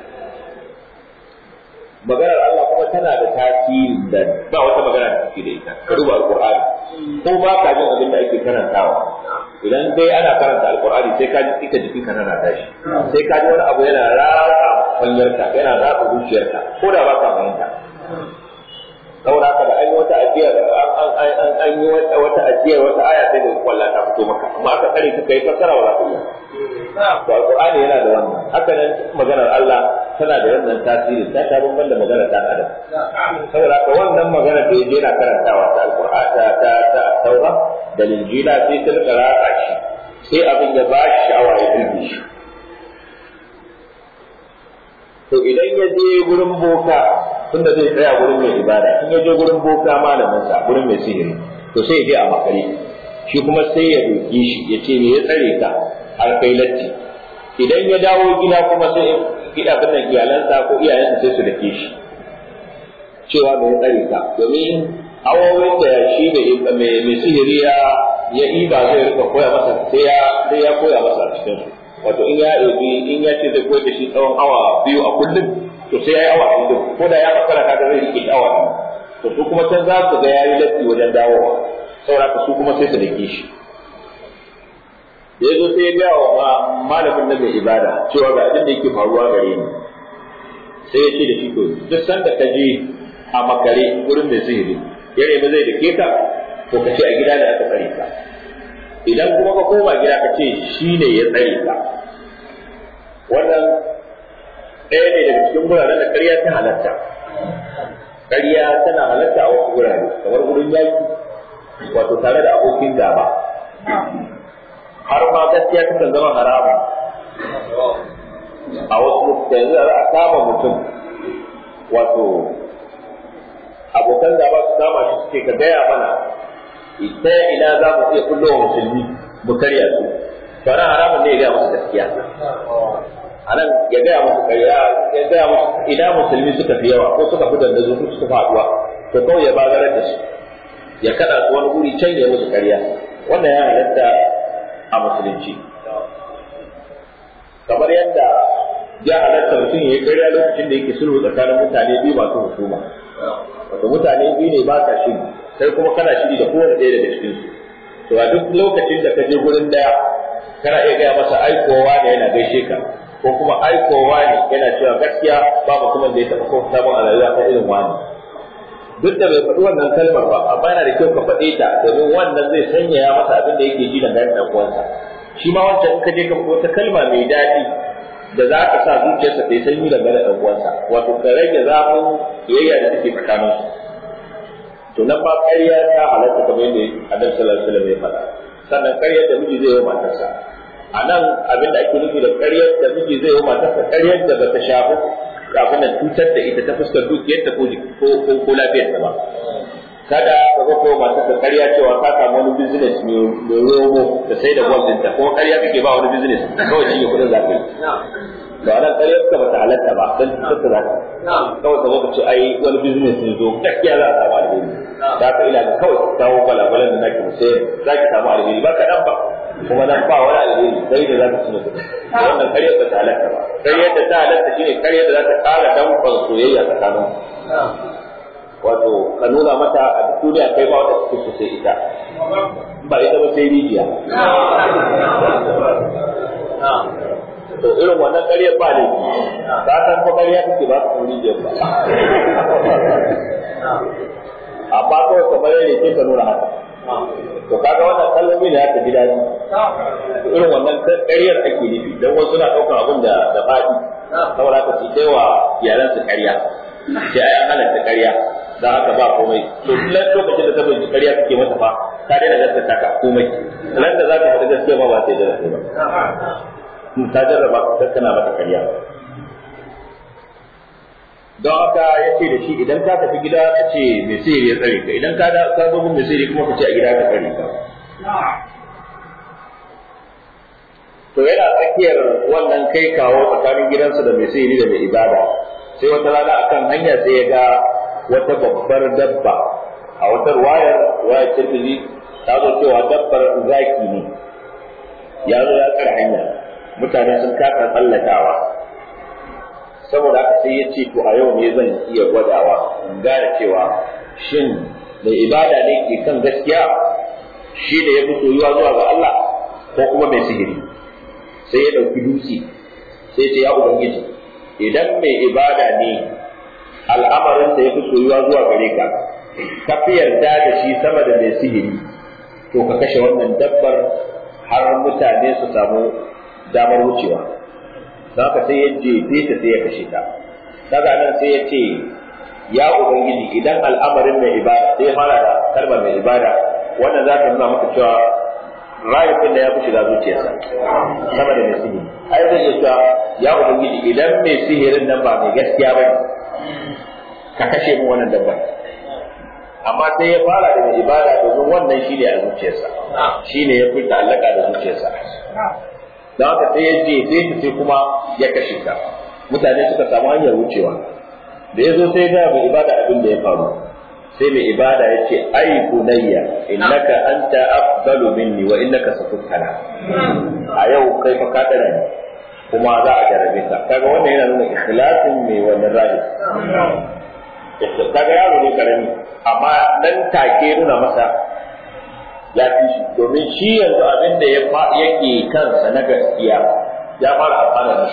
maganar Allah kuma tana da tasiri da ba wata magana da take da ita ka duba alqur'ani ko ba ka jin abin da ake karantawa idan dai ana karanta alqur'ani sai ka ji ita jikin ka tana tashi sai ka ji wani abu yana ratsa kwanyarka yana ratsa zuciyarka ko da ba ka fahimta saboda haka da an yi wata ajiyar an yi wata ajiyar wata aya sai da kwalla ta fito maka amma aka kare ka kai fassara wa za to alqur'ani yana da wannan haka nan maganar Allah tana da wannan tasiri ta ta bamban da maganar dan adam saboda haka wannan maganar da yaje yana karantawa ta alqur'ani ta ta ta taura da linjila sai ta rika ratsa shi sai abin ya ba shi sha'awa ya burge shi to idan ya je gurin boka tunda zai tsaya gurin mai ibada in ya je gurin boka malamin sa gurin mai sihiri to sai ya je a makare shi kuma sai ya roki shi ya ce me ya tsare ka har kai latti idan ya dawo gida kuma sai gida bin nan iyalansa ko iyayensa sai su dake shi cewa me ya tsare ka domin awowin da shi da mai sihiri ya ya iba zai rika koya masa sai ya sai ya koya masa a cikin su wato in ya ɗauki in ya ce zai koyar da shi tsawon awa biyu a kullum to sai ya yi awa biyu ko da ya makara kaga zai rike awa biyu to su kuma can za su ga ya yi latti wajen dawowa saboda su kuma sai su dake shi ya zo sai ya gaya wa malamin na mai ibada cewa ga abin da yake faruwa gare ni sai ya ce da shi to duk sanda ka je a makare wurin mai sihiri ya nemi zai dake ka to ka ce a gida da aka tsare ka idan kuma ka koma gida ka ce shi ne ya tsare ka wannan ɗaya ne daga cikin guraren da ƙarya ta halatta ƙarya tana halatta a wasu gurare kamar wurin yaki wato tare da abokin gaba har ma gaskiya takan zama haramun a wasu lokutan yanzu za a kama mutum wato abokan gaba su kama shi suke ka gaya mana ita ina za mu iya kullo wa musulmi mu karya su to nan haramun ne ya gaya musu gaskiya a nan ya gaya musu karya ya gaya musu ina musulmi suka fi yawa ko suka fi dandazo ko suka faduwa to kawai ya bagarar da su ya kada su wani guri can ya musu karya wannan ya halatta a musulunci kamar yadda ya halatta mutum ya yi karya lokacin da yake sulhu tsakanin mutane biyu masu husuma wato mutane biyu ne ba sa shiri sai kuma kana shiri da kowane ɗaya daga cikin su to a duk lokacin da ka je gurin daya kana iya gaya masa aikowa ne yana gaishe ka ko kuma aikowa ne yana cewa gaskiya ba mutumin da ya taɓa kofa samun a rayuwa ta irin wani duk da bai faɗi wannan kalmar ba amma yana da kyau ka faɗe ta domin wannan zai sanyaya masa abin da yake ji dangane da uwansa shi ma wancan in ka je ka faɗi wata kalma mai daɗi da za ka sa zuciyarsa ta yi sanyi dangane da uwansa wato ka rage zafin kiyayya da take tsakanin su to nan ba ƙarya ta halatta kamar yadda annabi sallallahu alaihi wasallam ya faɗa sannan ƙaryar da miji zai yi matarsa a nan abin da ake nufi da ƙaryar da miji zai yi matarsa ƙaryar da bata shafi kafin nan cutar da ita ta fuskar dukiyarta ko ko ko lafiyarta ba kada ka ga ko matar ka ƙarya cewa ka samu wani business mai romo da sai da gwal ɗinta ko ƙarya kake ba wani business kawai shi ne kuɗin za ka yi ba nan ƙaryar ka bata halatta ba dan cutar da za ka kawai ka zo ka ce ai wani business ne zo gaskiya za a samu alheri za ka ila ga kawai ka kawo gwalagwalan da nake musayar za ki samu alheri ba kaɗan ba kuma nan ba wani alheri sai da za ka cinye kuɗi wannan ƙaryar ba ta halatta ba ƙaryar da ta halatta shine ƙaryar da za ta ƙara danƙon soyayya tsakanin wato ka nuna mata a duniya kai ba wata suke so sai ita ba ita ba sai rijiya to irin wannan ƙaryar ba ne ka san ko ƙarya kake ba ka rijiyar ba amma kawai kamar yadda ke ka nuna haka to kaga wannan kalmomi ne haka ji daɗi irin wannan ƙaryar ake nufi don wasu na ɗaukar abin da da faɗi saboda haka su kai wa iyalansu ƙarya sai ai an halatta ƙarya dan haka ba komai to duk lokacin da ta bai ƙarya kake mata fa ka daina gaskata ka komai nan da zaka faɗi gaskiya ba ba sai da ba ta jarraba ka kana mata ƙarya don haka ya ce da shi idan ka tafi gida ka ce mai sihiri ya tsare ka idan ka da ka zo mun mai sihiri kuma ka ce a gida ka tsare ka to yana tsakiyar wannan kai kawo tsakanin gidansa da mai sihiri da mai ibada sai wata rana akan hanya sai ya ga wata babbar dabba a wata wayar wayar tirmidhi ta zo cewa dabbar zaki ne ya zo ya tsara hanya mutane sun kasa tsallakawa saboda haka sai ya ce to a yau ne zan iya gwadawa in gane cewa shin mai ibada ne ke kan gaskiya shi da ya fi soyuwa zuwa ga Allah ko kuma mai sihiri sai ya ɗauki dutse sai ce ya ubangiji idan mai ibada ne al'amarin da ya fi soyuwa zuwa gare ka ka fi yarda da shi sama da mai sihiri to ka kashe wannan dabbar har mutane su samu damar wucewa don haka sai ya jefe ta sai ya kashe ta daga nan sai ya ce ya ubangiji idan al'amarin mai ibada sai ya fara da kalmar mai ibada wannan za ta nuna maka cewa rayukan da ya fi shiga zuciyarsa sama da mai sihiri ai zai iya cewa ya ubangiji idan mai sihirin nan ba mai gaskiya ba ka kashe mu wannan dabbar amma sai ya fara da mai ibada domin wannan shine a zuciyarsa shine ya fi ta'allaka da zuciyarsa don haka sai ya jefe ta sai kuma ya kashe ta mutane suka samu hanyar wucewa da ya zo sai ga mai ibada abin da ya faru sai mai ibada ya ce ai bunayya innaka anta afdalu minni wa innaka satutana a yau kai fa ka dara ni kuma za a jarabe ka kaga wannan yana nuna ikhlasin mai wannan rahi kaga yaro ne karami amma nan take nuna masa ya fi shi domin shi yanzu abin da yake kansa na gaskiya ya fara amfana da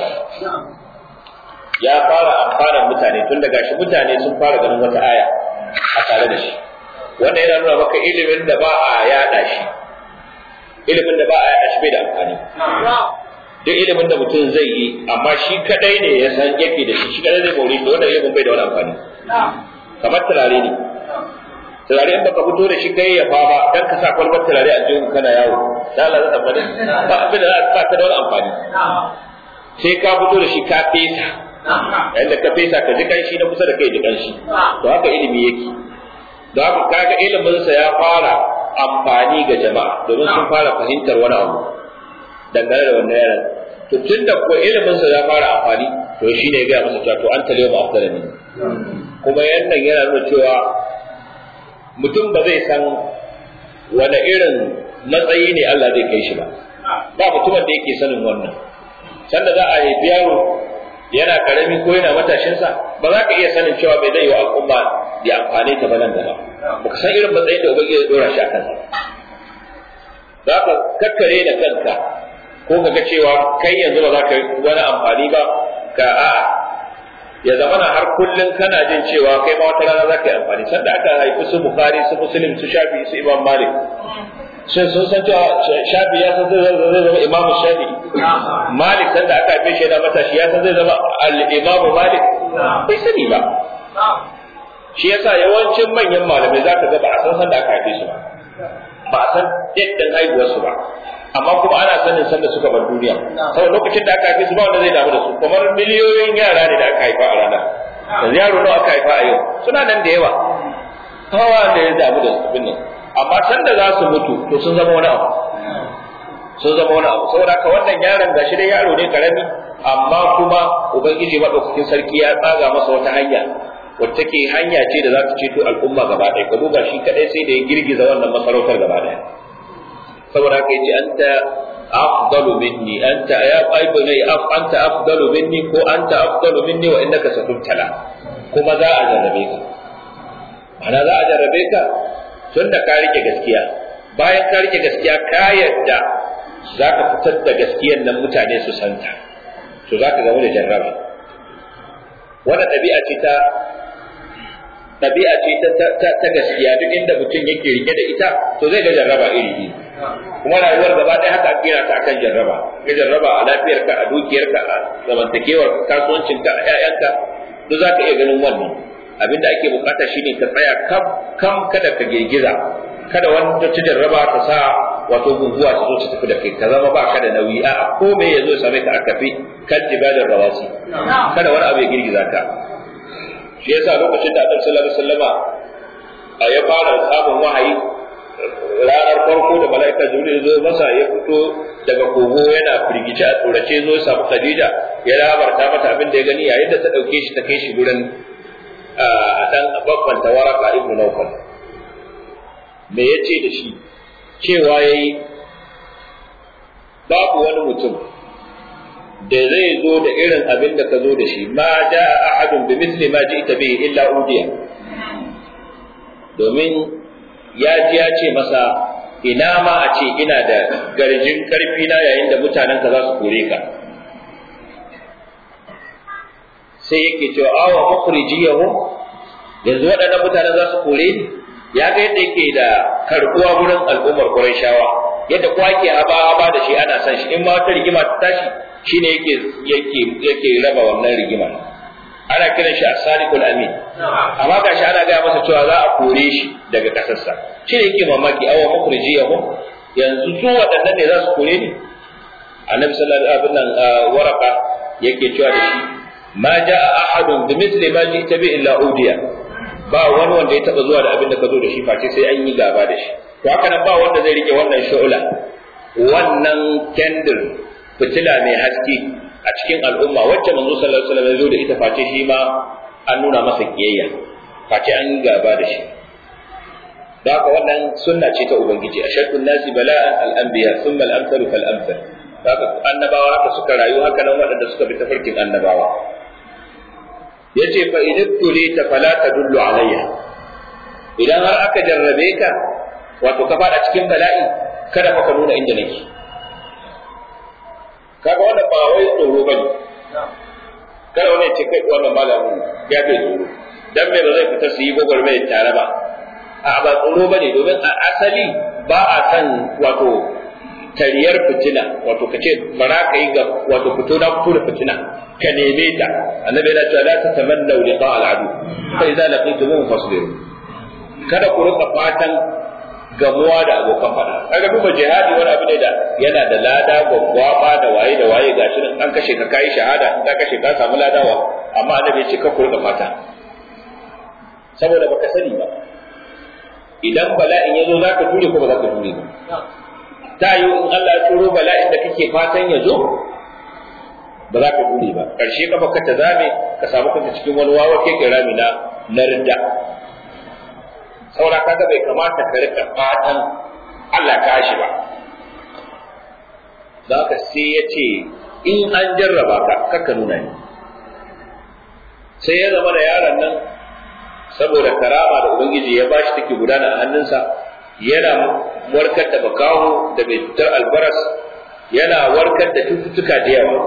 ya fara amfana mutane tun daga shi mutane sun fara ganin wata aya a tare da shi wannan yana nuna maka ilimin da ba a yada shi ilimin da ba a yada shi bai da amfani duk ilimin da mutum zai yi amma shi kadai ne ya san yake da shi shi kadai zai more shi wannan ilimin bai da wani amfani kamar turare ne turare in baka fito da shi kai ya fa ba dan ka sa kwalbar turare a jikin kana yawo da Allah zai tabbata ba abin da za ka da wani amfani sai ka fito da shi ka fesa yayin da ka fesa ka ji kanshi na kusa da kai ji kanshi to haka ilimi yake da haka kaga ilimin sa ya fara amfani ga jama'a domin sun fara fahimtar wani abu dangane da wannan yaran to tunda ko ilimin sa ya fara amfani to shine ya ga masa cewa to an talewa ba afdalani kuma yannan yana nuna cewa mutum ba zai san wani irin matsayi ne Allah zai kai shi ba ba mutumin da yake sanin wannan sanda za a haifi yaro yana karami ko yana matashinsa ba za ka iya sanin cewa bai zai yi wa al'umma da amfani ta ba nan gaba ba ka san irin matsayin da ubangiji ya dora shi a kansa za ka kakkare da kanka ko ka ga cewa kai yanzu ba za ka yi wani amfani ba ka a'a ya zama na har kullum kana jin cewa kai ma wata rana za ka yi amfani sanda aka haifi su bukari su muslim su shafi su imam malik shin sun san cewa shafi ya san zai zama imamu shafi malik sanda aka haife shi yana matashi ya san zai zama al-imamu malik bai sani ba shi yasa yawancin manyan malamai za ka ga ba a san sanda aka haife su ba ba a san yadda haihuwar su ba amma kuma ana sanin sanda suka bar duniya saboda lokacin da aka haife su ba wanda zai damu da su kamar miliyoyin yara ne da aka haifa a rana yanzu yaro nawa aka haifa a yau suna nan da yawa hawa da ya damu da su nan amma sanda za su mutu to sun zama wani abu sun zama wani abu saboda haka wannan yaron gashi dai yaro ne karami amma kuma ubangiji madaukakin sarki ya tsaga masa wata hanya wacce take hanya ce da za ta ceto al'umma gaba ɗaya ka duba shi kadai sai da ya girgiza wannan masarautar gaba ɗaya saboda haka yace anta afdalu minni anta ya aibu ne af anta afdalu minni ko anta afdalu minni wa innaka satubtala kuma za a jarrabe ka ana za a jarrabe ka tunda ka rike gaskiya bayan ka rike gaskiya ka yadda za ka fitar da gaskiyar nan mutane su santa to za ka gamu da jarraba wannan ɗabi'a ce ta ɗabi'a ce ta gaskiya duk inda mutum yake rike da ita to zai ga jarraba iri iri kuma rayuwar gaba ɗaya haka kira ta akan jarraba ga jarraba a lafiyarka a dukiyarka a zamantakewar kasuwancinka a ƴaƴanka duk za ka iya ganin wannan abin da ake bukata shine ka tsaya kam kam kada ka girgiza kada wani ta ci jarraba ta sa wato guguwa ta zo ta tafi da kai ka zama ba ka da nauyi a'a ko me ya zo ya same ka a kafi kan jibalin rawasi kada wani abu ya girgiza ka shi yasa lokacin da Annabi sallallahu alaihi wasallama ya fara samun wahayi ranar farko da mala'ika Jibril zo masa ya fito daga kogo yana firgice a tsorace zo ya samu Khadija ya labarta mata abin da ya gani yayin da ta dauke shi ta kai shi gurin a dan babban tawaraka ibnu Nawfal me yace da shi cewa yayi babu wani mutum da zai zo da irin abin da ka zo da shi ma ja ahadun bi misli ma ji'ta bihi illa udiya domin ya ji ya ce masa ina ma a ce ina da garjin karfi na yayin da mutanen ka za su kore ka sai yake cewa awa mukhrijiyahu yanzu waɗannan mutanen za su kore ni ya ga yadda yake da karbuwa gurin al'ummar Qurayshawa yadda kowa ke haba haba da shi ana san shi in ma wata rigima ta tashi shine yake yake yake raba wannan rigima ana kiran shi as-sadiqul amin amma gashi ana gaya masa cewa za a kore shi daga kasarsa shine yake mamaki awa mukhrijiyahu yanzu su waɗannan ne za su kore ni annabi sallallahu alaihi wasallam waraka yake cewa da shi ma jaa ahadun bi mithli ma ji'ta bi illa udiya ba wani wanda ya taba zuwa da abin da ka zo da shi face sai an yi gaba da shi to haka nan ba wanda zai rike wannan shu'ula wannan kendir fitila mai haske a cikin al'umma wacce manzo sallallahu alaihi wasallam ya zo da ita face shi ma an nuna masa kiyayya face an yi gaba da shi da haka wannan sunna ce ta ubangiji ashaddun nasi bala'an al-anbiya thumma al-amsalu fal amsal haka annabawa haka suka rayu haka nan waɗanda suka bi tafarkin annabawa yace fa idan tulita fala tadullu alayya idan har aka jarrabe ka wato ka fada cikin bala'i kada fa ka nuna inda nake kaga wannan ba wai tsoro bane kada wani ce kai wannan malamin ya bai tsoro dan me ba zai fita su yi gwagwarmayar tare ba a ba tsoro bane domin a asali ba a san wato tariyar fitina wato ka ce bara ka yi ga wato fito na fito da fitina ka neme ta annabi yana cewa la tatamannu liqa al-adu fa idza laqitumuhum fasbiru kada ku rika fatan gamuwa da abokan fada kaga duba jihadi wani abu ne da yana da lada gwaggwaba da waye da waye gashi nan an kashe ka kai shahada in ka kashe ka samu ladawa amma annabi ya ce ka ku rika fata saboda baka sani ba idan bala'in ya zo za ka ture ko ba za ka ture ba ta yi in Allah ya turo bala'in da kake fatan ya zo ba za ka ture ba ƙarshe kafa ka ta zame ka samu kanka cikin wani wawa ke rami na na ridda saura kaga bai kamata ka rika fatan Allah ka shi ba za ka sai ya ce in an jarraba ka kakka nuna ni sai ya zama da yaron nan saboda karama da ubangiji ya bashi take gudana a hannunsa yana warkar da bakawo da mai cutar albaras yana warkar da cututtuka da yawa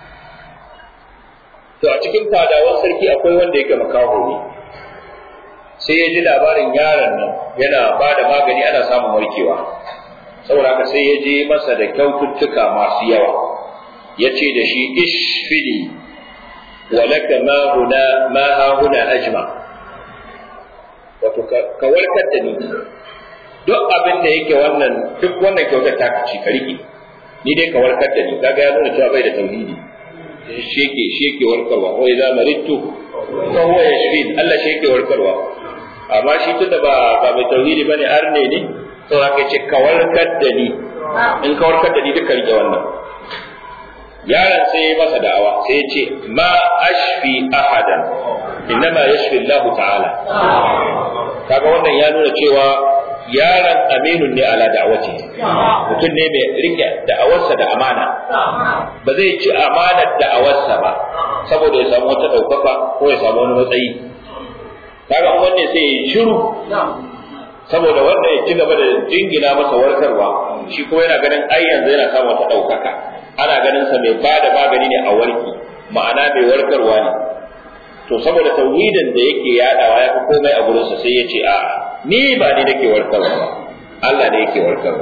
to a cikin fadawan sarki akwai wanda yake makaho ne sai ya ji labarin yaron nan yana ba da magani ana samun warkewa saboda haka sai ya je masa da kyaututtuka masu yawa ya ce da shi ishfili wa laka ma huna ma ha huna ajma wato ka warkar da ni duk abin da yake wannan duk wannan kyautar ta ci ka rike ni dai ka warkar da ni kaga ya nuna cewa bai da tauhidi shi yake shi yake warkarwa wa idza maridtu fa huwa yashfin Allah shi yake warkarwa amma shi tunda ba ba mai tauhidi bane arne ne to aka ce ka warkar da ni in ka warkar da ni duka rike wannan yaron sai ya masa da'awa sai ya ce ma ashfi ahadan innama yashfi Allah ta'ala kaga wannan ya nuna cewa yaron aminun ne ala da'awati mutum ne mai rike da'awarsa da amana ba zai ci amanar da'awarsa ba saboda ya samu wata ɗaukaka ko ya samu wani matsayi kaga wanne sai ya shiru saboda wanda ya ci gaba da jingina masa warkarwa shi kuma yana ganin ai yanzu yana samun wata ɗaukaka ana ganin sa mai ba da magani ne a warki ma'ana mai warkarwa ne to saboda tauhidin da yake yadawa ya fi komai a gurinsa sai ya ce a'a ni ba ni nake warkarwa ba Allah ne yake warkarwa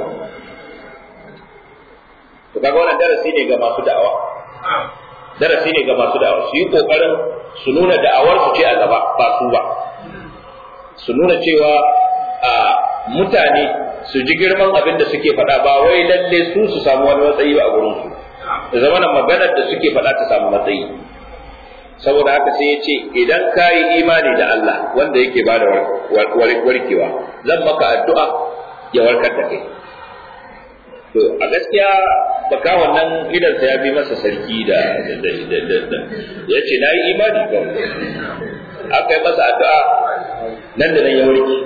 to kaga wannan darasi ne ga masu da'awa darasi ne ga masu da'awa su yi kokarin su nuna da'awar su ce a gaba ba su ba su nuna cewa a mutane su ji girman abin da suke faɗa ba wai lalle su su samu wani matsayi ba a gurin su da zamanin maganar da suke faɗa ta samu matsayi saboda haka sai ya ce idan ka yi imani da Allah wanda yake ba da warkewa zan maka addu'a ya warkar da kai to a gaskiya baka wannan idansa ya bi masa sarki da ya ce na yi imani kawai aka yi masa addu'a nan da nan ya warke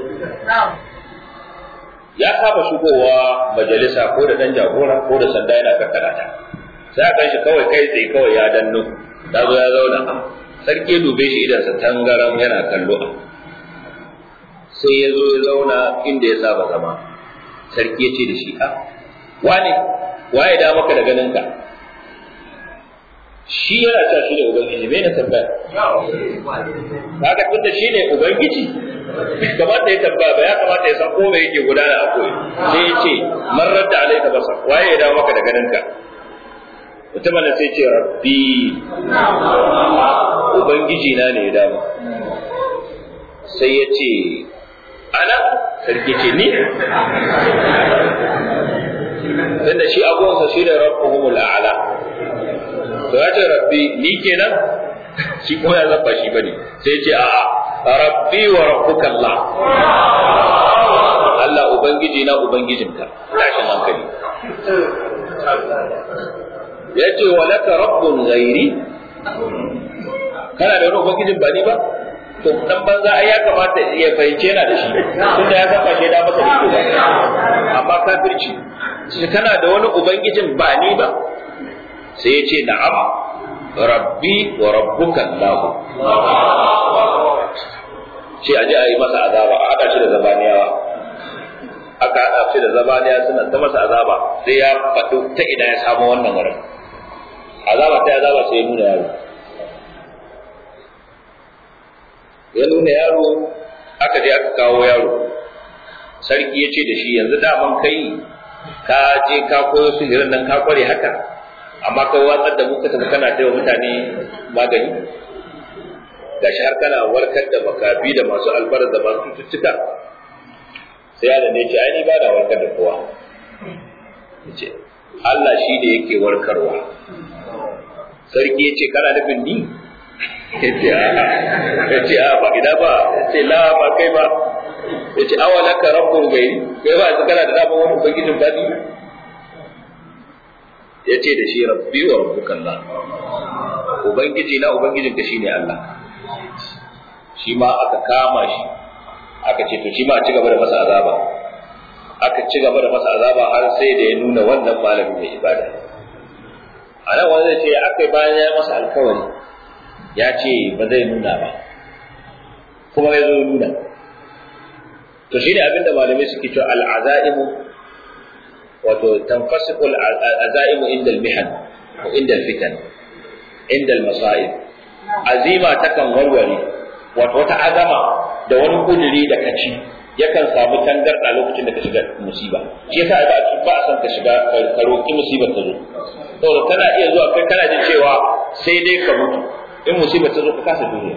ya saba shigowa majalisa ko da dan jagora ko da sanda yana kakkarata sai aka shi kawai kai tsaye kawai ya danno ya zo ya zauna sarki dube shi idansa tangaram yana kallo sai ya zo ya zauna inda ya saba zama sarki ya ce da shi a wane waye da maka da ganinka shi yana cewa shi ne ubangiji me na tambaya haka tun da shi ne ubangiji kamata ya tambaya ba ya kamata ya san ko me yake gudana a koyi sai ya ce marar da alaika basa waye ya dawo maka da ganinka mutumin da sai ce rabbi ubangiji na ne ya dawo sai ya ce ana sarki ce ni tunda shi abuwansa shi da rabbuhumul a'la to ya ce rabbi ni kenan shi ko ya zabba shi bane sai ce a rabbi wa rabbuka Allah Allah ubangiji na ubangijinka tashin hankali ya ce wa laka rabbun ghairi kana da wani ubangijin ba ni ba to dan banza ai ya kamata ya fahimce yana da shi tunda ya saba shi da masa da ba amma kafirci shi kana da wani ubangijin ba ni ba sai ya ce na'am rabbi wa rabbuka Allah sai aje a yi masa azaba a haɗa shi da zabaniyawa aka haɗa shi da zabaniya suna ta masa azaba sai ya faɗi ta ina ya samu wannan wurin azaba ta azaba sai ya nuna yaro ya nuna yaro aka je aka kawo yaro sarki ya ce da shi yanzu daman kai ka je ka koyo sihirin nan ka kware haka amma kai watsar da muka tafi kana taiwa mutane magani gashi har kana warkar da makafi da masu albar da masu cututtuka sai yaron ya ce ai ni ba da warkar da kowa yace Allah shi ne yake warkarwa sarki ya ce kana nufin ni yace a yace a ba gida ba yace la ba kai ba yace awalaka rabbun gairi kai ba yanzu kana da dama wani ubangijin bani yace da shi rabbi wa rabbuka Allah ubangiji na ubangijin ka shine Allah shi ma aka kama shi aka ce to shi ma a ci gaba da masa azaba aka ci gaba da masa azaba har sai da ya nuna wannan malamin mai ibada a nan wanda ce aka bayan ya masa alkawari ya ce ba zai nuna ba kuma ya zo nuna to shi ne abinda malamai suke cewa al'azaimu wato tanfasiku al'azaimu inda al-mihan ko inda al-fitan inda al-masa'ib azima takan warware wato wata azama da wani kuduri da kaci yakan samu tangarda lokacin da ka shiga musiba shi yasa ba a ba a san ka shiga ka roki musibar ta zo saboda kana iya zuwa kai kana jin cewa sai dai ka mutu in musibar ta zo ka kasa duniya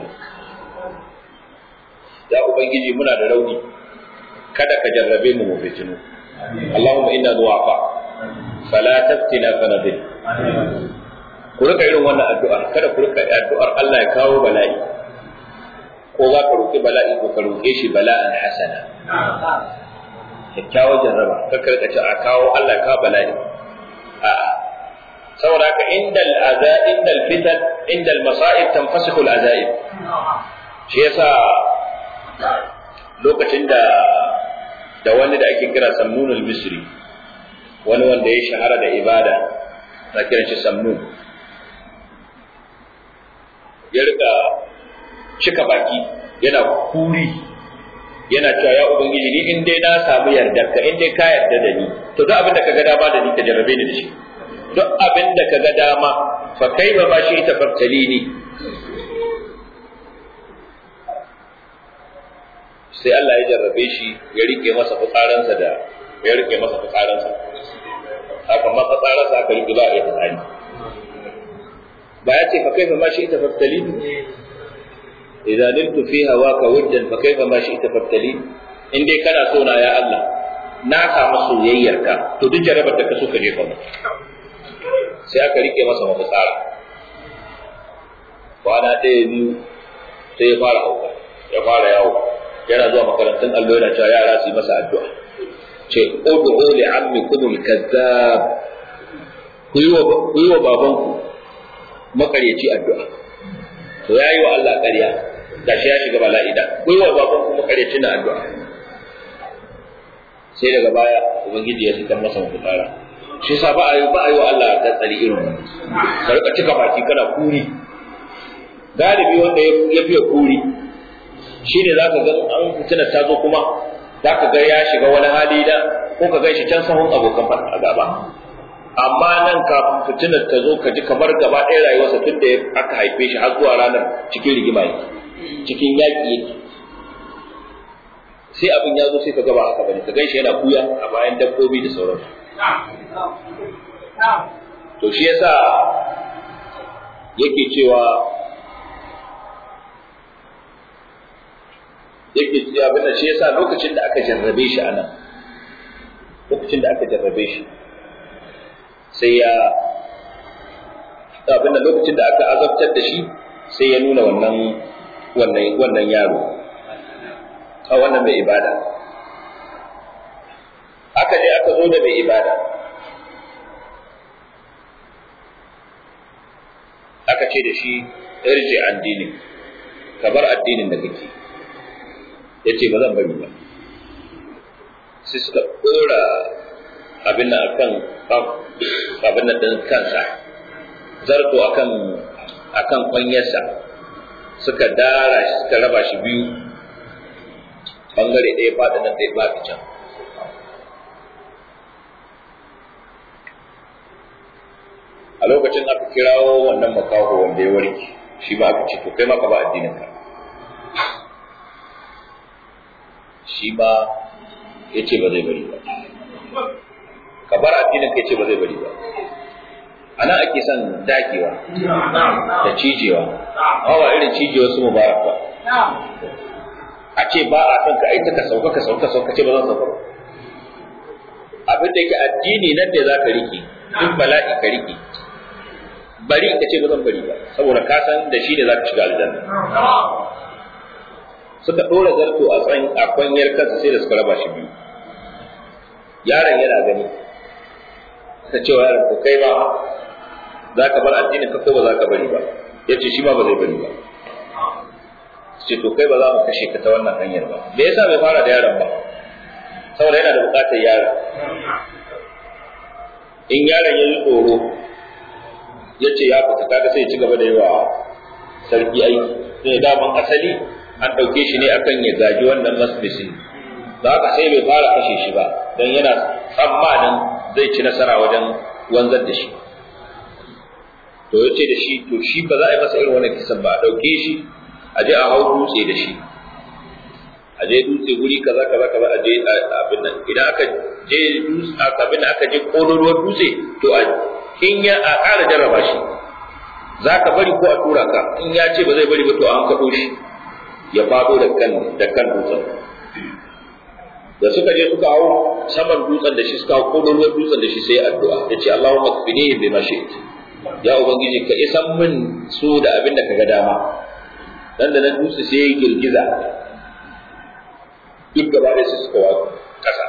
ya ubangiji muna da rauni kada ka jarrabe mu mu fitinu Allahumma inna du'afa fala taftina fanadil ku rika irin wannan addu'a kada ku rika addu'ar Allah ya kawo bala'i ko za ka roƙi bala'i ko ka roƙe shi bala'an hasana kyakkyawar jarraba ka karka ce a kawo Allah ka bala'i a'a saboda haka indal aza indal fitan indal masa'ib tanfasihu al azaib shi yasa lokacin da da wani da ake kira samnun al misri wani wanda ya shahara da ibada na kiran shi samnun ya rika cika baki yana kuri yana cewa ya ubangiji ni in dai na samu yardar ka in dai ka yarda da ni to duk abin da kaga dama da ni ka jarrabe ni da shi duk abin da kaga dama fa kaifa ma shi tafattali ni sai Allah ya jarrabe shi ya rike masa fitsaransa da ya rike masa fitsaransa haka ma fitsaransa aka rike ba a yi fitsari ba ya ce fa kaifa ma shi tafattali ni idza niltu fi hawaka wajdan fa kaifa ma shi'ta fabtali in dai kana so na ya Allah na samu soyayyarka to duk jarabar da ka so ka jefa mu sai aka rike masa mafitsara kwana ɗaya biyu sai ya fara hauka ya fara yawo yana zuwa makarantun allo yana cewa yara su yi masa addu'a ce ud'u li ammikum al-kazzab ku yi wa babanku makaryaci addu'a to yayi wa Allah ƙarya gashi ya shiga bala'i da kuyi wa baban kuma kare tuna addu'a sai daga baya ubangiji ya fitar masa mafitsara shi yasa ba a yi ba a yi wa Allah da tsari irin wannan ka rika cika baki kana kuri galibi wanda ya fiye kuri shine zaka ga an fitina ta zo kuma zaka ga ya shiga wani hali da ko ka gan shi can sahun abokan fada gaba amma nan kafin fitinar ta zo ka ji kamar gaba ɗaya rayuwarsa tun da aka haife shi har zuwa ranar cikin rigima yake cikin yaƙi yake sai abin ya zo sai ka gaba haka bane ka gan shi yana kuya a bayan dabbobi da sauransu to shi yasa yake cewa yake cewa abin da shi yasa lokacin da aka jarrabe shi anan lokacin da aka jarrabe shi sai ya abin da lokacin da aka azabtar da shi sai ya nuna wannan wannan wannan yaro a wannan mai ibada aka je aka zo da mai ibada aka ce da shi irji addini ka bar addinin da kake ya ce ba zan bari ba sai suka ɗora abin nan akan abin nan din kansa zarto akan akan kwanyarsa suka dara shi suka raba shi biyu bangare ɗaya faɗi nan ɗaya faɗi can lokacin aka kirawo wannan makaho wanda ya warke shi ba aka ce to kai ma ka ba addinin ka shi ba ya ce ba zai bari ba ka bar addinin ka ya ce ba zai bari ba a nan ake son dagewa da cijewa amma ba irin cijewa su mubarak ba a ce ba a son ka aita ka sauka ka sauka sauka ce ba zan sauka ba abin da yake addini nan da za ka riƙe duk bala'i ka riƙe bari ka ce ba zan bari ba saboda ka san da shi ne za ka shiga aljanna suka ɗora zarto a tsan a kwanyar kansa sai da suka raba shi biyu yaron yana gani ta cewa yaron ko kai ba za ka bar addinin ka ko ba za ka bari ba ya ce shi ma ba zai bari ba ce to kai ba za mu kashe ka ta wannan hanyar ba me yasa bai fara da yaron ba saboda yana da bukatar yaron in yaron ya yi tsoro ya ce ya fita kaga sai ya ci gaba da yi wa sarki aiki sai daman asali an ɗauke shi ne akan ya gaji wannan masbisin da haka sai bai fara kashe shi ba don yana tsammanin zai ci nasara wajen wanzar da shi to ya ce da shi to shi ba za a yi masa irin wannan kisan ba a ɗauke shi a je a hau dutse da shi a je dutse guri kaza kaza kaza a je abin nan idan aka je dutse abin nan aka je kololuwar dutse to a in ya a ƙara jarraba shi za ka bari ko a tura ka in ya ce ba zai bari ba to an kaɗo shi ya faɗo da kan da kan dutsen da suka je suka hau saman dutsen da shi suka hau kololuwar dutsen da shi sai addu'a ya ce Allahumma kfinihi bima shi'ta ya ubangiji ka isan min su da abin da kaga dama dan da nan dutse sai ya girgiza duk gaba da su suka watsu kasa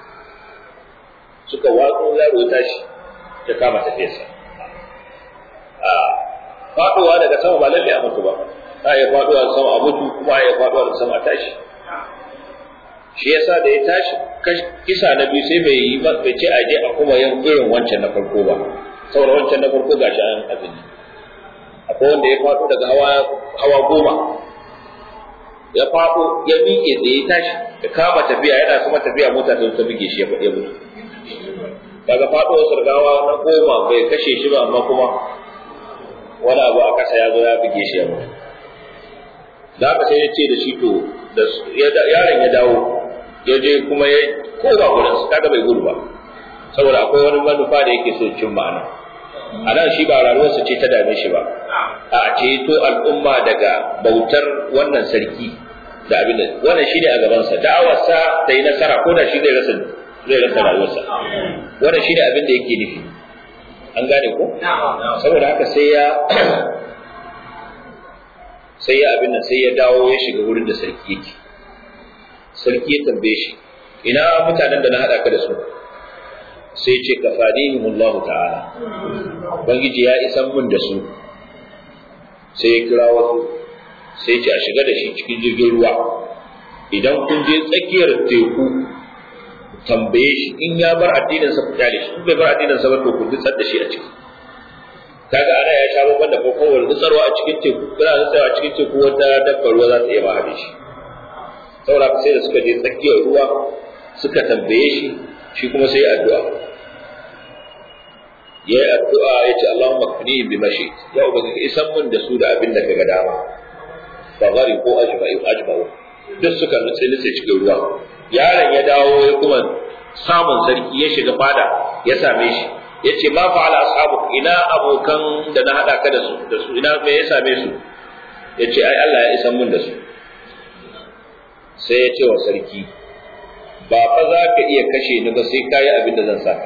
suka watsu yaro ya tashi ya kama tafiyarsa a faɗowa daga sama ba lalle a mutu ba za a iya faɗowa da sama a mutu kuma a iya faɗowa da sama a tashi shi yasa da ya tashi kisa na biyu sai bai yi bai ce a je a kuma yin irin wancan na farko ba saboda wancan na farko gashi an abin akwai wanda ya faɗo daga hawa hawa goma ya faɗo ya miƙe da ya tashi ya kama tafiya yana kuma tafiya mota ta ta buge shi ya ya mutu daga faɗuwar sargawa na goma bai kashe shi ba amma kuma wani abu a ƙasa ya zo ya buge shi ya mutu da haka sai ya ce da shi to da yaron ya dawo ya je kuma ya koma gurin su kaga bai gudu ba saboda akwai wani manufa da yake so cin ma'ana a nan shi ba rayuwarsa ce ta dame shi ba a ceto al'umma daga bautar wannan sarki da abin da wannan shi ne a gabansa da'awarsa ta yi nasara ko da shi zai rasa zai rasa rayuwarsa wannan shi ne abin da yake nufi an gane ko saboda haka sai ya sai ya abin nan sai ya dawo ya shiga wurin da sarki yake sarki ya tambaye shi ina mutanen da na haɗa ka da su sai ce ka Allah ta'ala ubangiji ya isan mun da su sai ya kira wasu sai ce a shiga da shi cikin jirgin ruwa idan kun je tsakiyar teku tambaye shi in ya bar addinin sa ku kyale shi in bai bar addinin sa ba to ku dutsar da shi a ciki kaga ana ya sha babban da kokowar dutsarwa a cikin teku kuna dutsarwa a cikin teku wata dabbar ruwa za ta iya mahade shi saboda sai da suka je tsakiyar ruwa suka tambaye shi shi kuma sai addu'a ya yi addu'a ya ce Allahumma kuni bi mashi ya ubangiji isan mun da su da abin da kaga dama fa gari ko ajma'u ajma'u duk suka nutse nutse cikin ruwa yaron ya dawo ya kuma samun sarki ya shiga fada ya same shi ya ce ma fa'ala ashabu ina abokan da na hada ka da su da su ina me ya same su ya ce ai Allah ya isan mun da su sai ya ce wa sarki ba fa za ka iya kashe ni ba sai ka yi abin da zan saka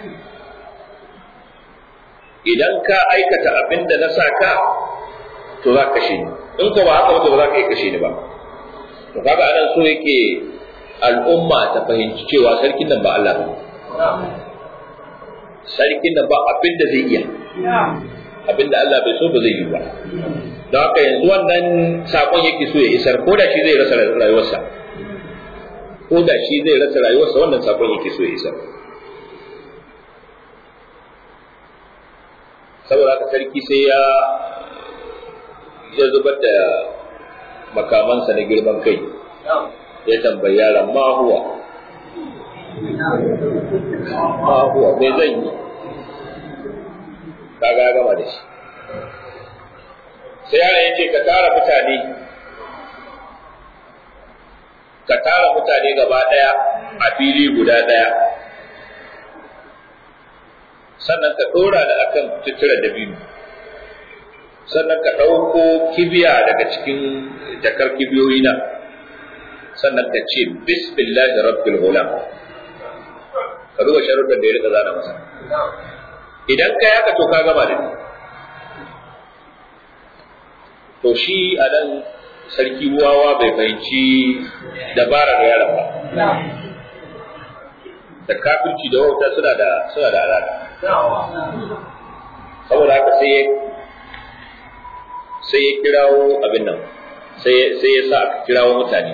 idan ka aikata abin da na saka to za ka kashe ni in ko ba haka ba ba za ka iya kashe ni ba to kaga anan so yake al'umma ta fahimci cewa sarkin nan ba Allah ba sarkin nan ba abin da zai iya abin da Allah bai so ba zai yi ba don haka yanzu wannan sakon yake so ya isar ko da shi zai rasa rayuwarsa ko da shi zai rasa rayuwarsa wannan sakon yake so ya isar saboda haka sarki sai ya ya zubar da makamansa na girman kai ya tambayi yaron ma huwa ma huwa me zan yi kaga ya gama da shi sai yaron ya ce ka tara mutane ka tara mutane gaba ɗaya a fili guda ɗaya sannan ka ɗora da akan tutura da biyu sannan ka ɗauko kibiya daga cikin jakar kibiyoyi na sannan ka ce bismillahi rabbil gulam ka duba sharuɗan da ya rika zana masa idan ka yaka to ka gama da ni to shi a nan sarki wawa bai fahimci dabarar yaron ba da kafirci da wauta suna da suna da alaƙa saboda haka sai ya sai ya kirawo abin nan sai sai ya sa aka kirawo mutane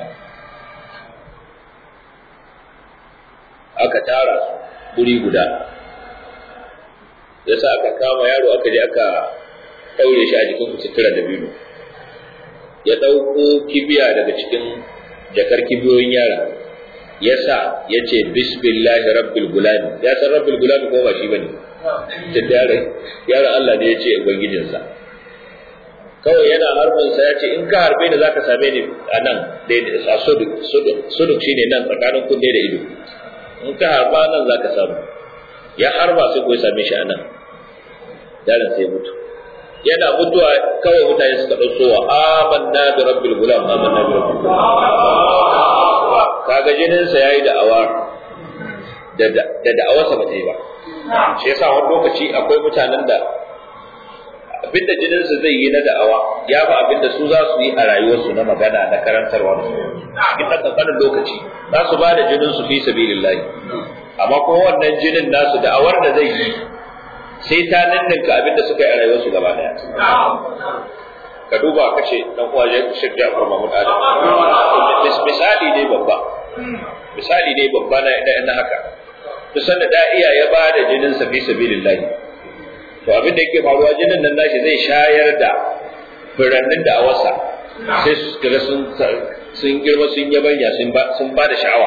aka tara su guri guda ya sa aka kama yaro aka je aka ɗaure shi a jikin sutura da biyu ya ɗauko kibiya daga cikin jakar kibiyoyin yara ya sa ya ce bismillahi rabbil gulami ya san rabbil gulami ko ba shi bane da yare yara Allah ne ya ce ubangijinsa kawai yana harbin sa ya ce in ka harbe da zaka same ni a nan a suduk suduk shine nan tsakanin kunne da ido in ka harba nan zaka samu ya harba sai ko ya same shi a nan yaron sai mutu yana mutuwa kawai mutane suka ɗauko wa amanna bi rabbil gulam amanna bi rabbil gulam kaga jinin sa yayi da awa da da da'awarsa ba ta yi ba shi yasa wani lokaci akwai mutanen da abinda jinin su zai yi na da'awa ya fi abinda su za su yi a rayuwarsu na magana na karantarwa da cikin ɗan ƙanƙanin lokaci za su ba da jinin su fi sabilillahi amma kuma wannan jinin nasu da'awar da zai yi sai ta ninninka abin da suka yi a rayuwarsu gaba daya ka duba ka ce dan uwa ya Sheikh Ja'far Mahmud Adam misali ne babba misali ne babba na na haka to sanda da iya ya ba da jinin sa fi sabilillah to abin da yake faruwa jinin nan nashi zai shayar da furannin da awasa sai su kaga sun sun girma sun yabanya sun ba sun ba da sha'awa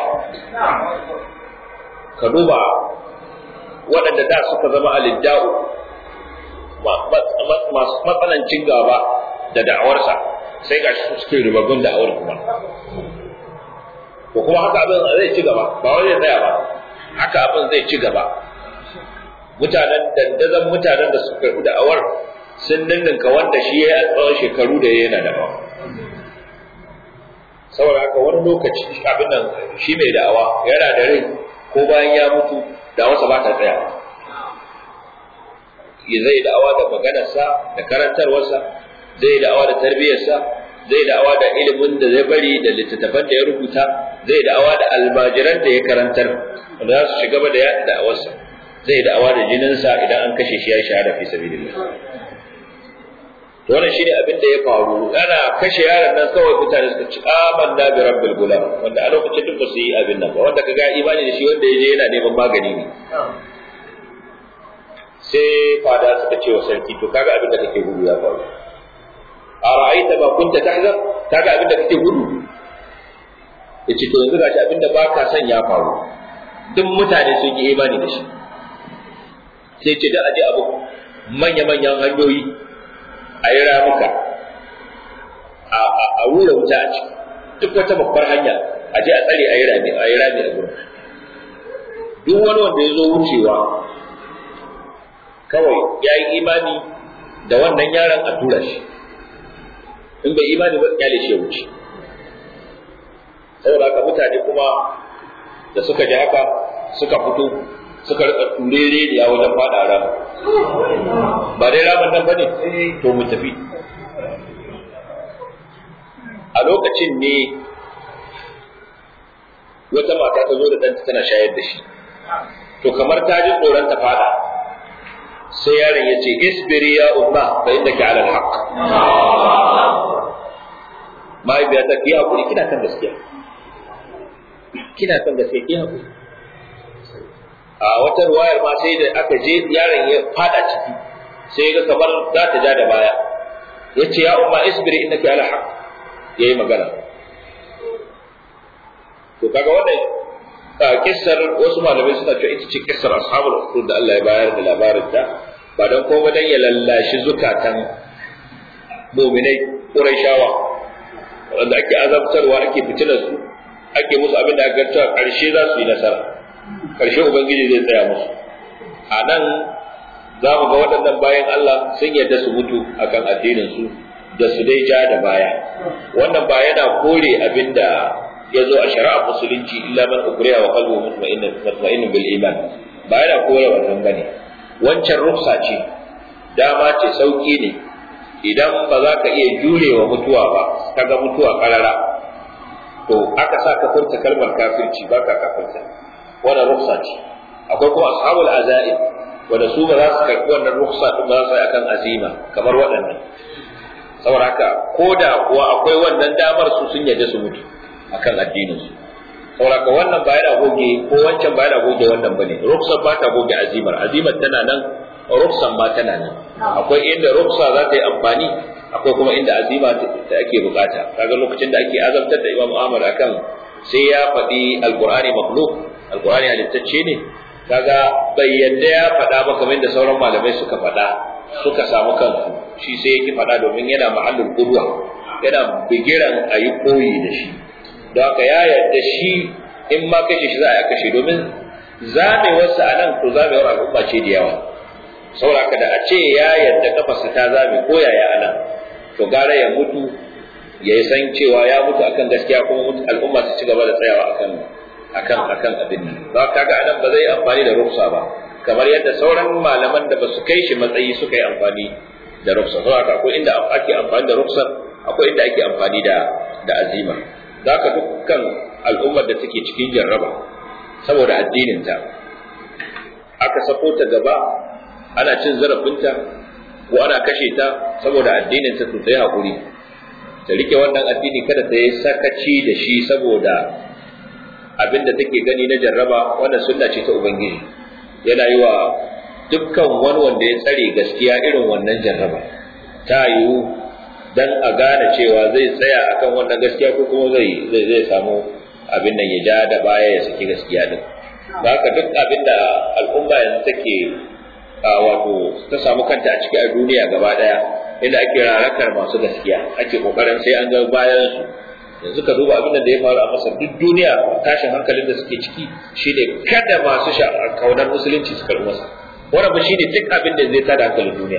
ka duba waɗanda da suka zama alidda'u masu matsanancin gaba da da'awarsa sai ga shi suke ribabin da'awar kuma ko kuma haka abin zai ci gaba ba wani zai tsaya ba haka abin zai ci gaba mutanen dandazon mutanen da suka karɓi da'awar sun ninninka wanda shi ya yi a tsawon shekaru da ya yana da'awa saboda haka wani lokaci abin nan shi mai da'awa yana da rai ko bayan ya mutu da wasa ba ta tsaya zai da'awa da maganarsa da karantarwarsa zai da'awa da tarbiyyarsa zai da'awa da ilimin da zai bari da littattafan da ya rubuta zai da'awa da almajiran da ya karantar wanda za su shiga da yaɗa da'awarsa zai da'awa da jininsa idan an kashe shi ya shahada fi sabilillah to wannan shine abin da ya faru ana kashe yaron nan kawai mutane suka ci amanna bi rabbil gulam wanda a lokacin duk ba su yi abin nan ba wanda kaga imani da shi wanda ya je yana neman magani ne sai fada suka ce wa sarki to kaga abin da kake gudu ya faru a ra'aita ma kunta tahzar kaga abin da kake gudu yace to yanzu gashi abin da baka son ya faru duk mutane sun yi imani da shi sai ce da aje abu manya-manyan hanyoyi a yi ramuka a wura wuta a ciki duk wata babbar hanya a je a tsare a yi rami a yi rami a gurin duk wani wanda ya zo wucewa kawai ya yi imani da wannan yaron a tura shi in bai imani ba kyale shi ya wuce saboda haka mutane kuma da suka ji haka suka fito suka rika turere da wajen fada rama ba dai ramin nan bane to mu tafi a lokacin ne wata mata ta zo da ɗanta tana shayar da shi to kamar ta ji tsoron ta fada sai yaron ya ce isbiri ya umma fa innaka ala alhaq mahaifiyata ki hakuri kina kan gaskiya kina kan gaskiya ki hakuri a wata ruwayar ma sai da aka je yaron ya fada ciki sai ga kamar za ta ja da baya ya ce ya umma isbiri innaka ala haq ya yi magana to kaga wannan kissar wasu malamai suna cewa ita ce kissar ashabul ukhdud da Allah ya bayar da labarin ta ba don kuma dan ya lallashi zukatan mu'minai Qurayshawa wanda ake azabtarwa ake fitinar su ake musu abin da aka cewa karshe za su yi nasara karshe ubangiji zai tsaya musu a nan za mu ga waɗannan bayan Allah sun yarda su mutu akan addinin su da su dai ja da baya wannan ba yana kore abin da ya zo a shari'a musulunci illa man ukriha wa qalbuhu mutma'innun bil iman ba yana kore wannan bane wancan ruksa ce dama ce sauki ne idan ba za ka iya jurewa mutuwa ba kaga mutuwa karara to aka sa ka furta kalmar kafirci ba ka kafirta wannan ruksa ce akwai kuma ashabul azaib wanda su ba za su karɓi wannan ruksa din ba za su yi akan azima kamar waɗannan saboda haka ko da kuwa akwai wannan damar su sun yarda su mutu akan addinin su saboda haka wannan ba yana goge ko wancan ba yana goge wannan bane ruksa ba ta goge azimar azimar tana nan ruksan ma tana nan akwai inda ruksa za ta yi amfani akwai kuma inda azima ta ake bukata kaga lokacin da ake azabtar da Imam Ahmad akan sai ya faɗi alqur'ani makhluq alqur'ani halittacce ne kaga bai yadda ya faɗa ba kamar da sauran malamai suka faɗa suka samu kansu shi sai yake faɗa domin yana ma'allul qudwa yana bigiran ayi koyi da shi don haka ya yadda shi in ma kashe shi za a kashe domin zamewarsa a nan to zamewar al'umma ce da yawa sauraka da a ce ya yadda kafarsa ta zame ko yaya a nan to gara ya mutu ya san cewa ya mutu akan gaskiya kuma al'umma su ci gaba da tsayawa akan akan akan abin nan ba kaga anan ba zai amfani da ruksa ba kamar yadda sauran malaman da ba su kai shi matsayi suka yi amfani da ruksa saboda akwai inda ake amfani da ruksa akwai inda ake amfani da da azima zaka dukkan al'ummar da take cikin jarraba saboda addinin ta aka sako ta gaba ana cin zarafinta ko ana kashe ta saboda addinin ta to ta yi hakuri ta rike wannan addini kada ta yi sakaci da shi saboda abinda take gani na jarraba wannan sunna ce ta ubangiji yana yi wa dukkan wani wanda ya tsare gaskiya irin wannan jarraba ta yiwu dan a gane cewa zai tsaya akan wannan gaskiya ko kuma zai zai zai samu abin nan ya ja da baya ya saki gaskiya din haka duk abin da al'umma yanzu take wato ta samu kanta a ciki a duniya gaba daya inda ake rarakar masu gaskiya ake kokarin sai an ga bayan su yanzu ka duba abin da ya faru a Masar duk duniya tashin hankalin da suke ciki shine kada masu kaunar musulunci su karɓi masa wannan ba shine duk abin da zai tada hankalin duniya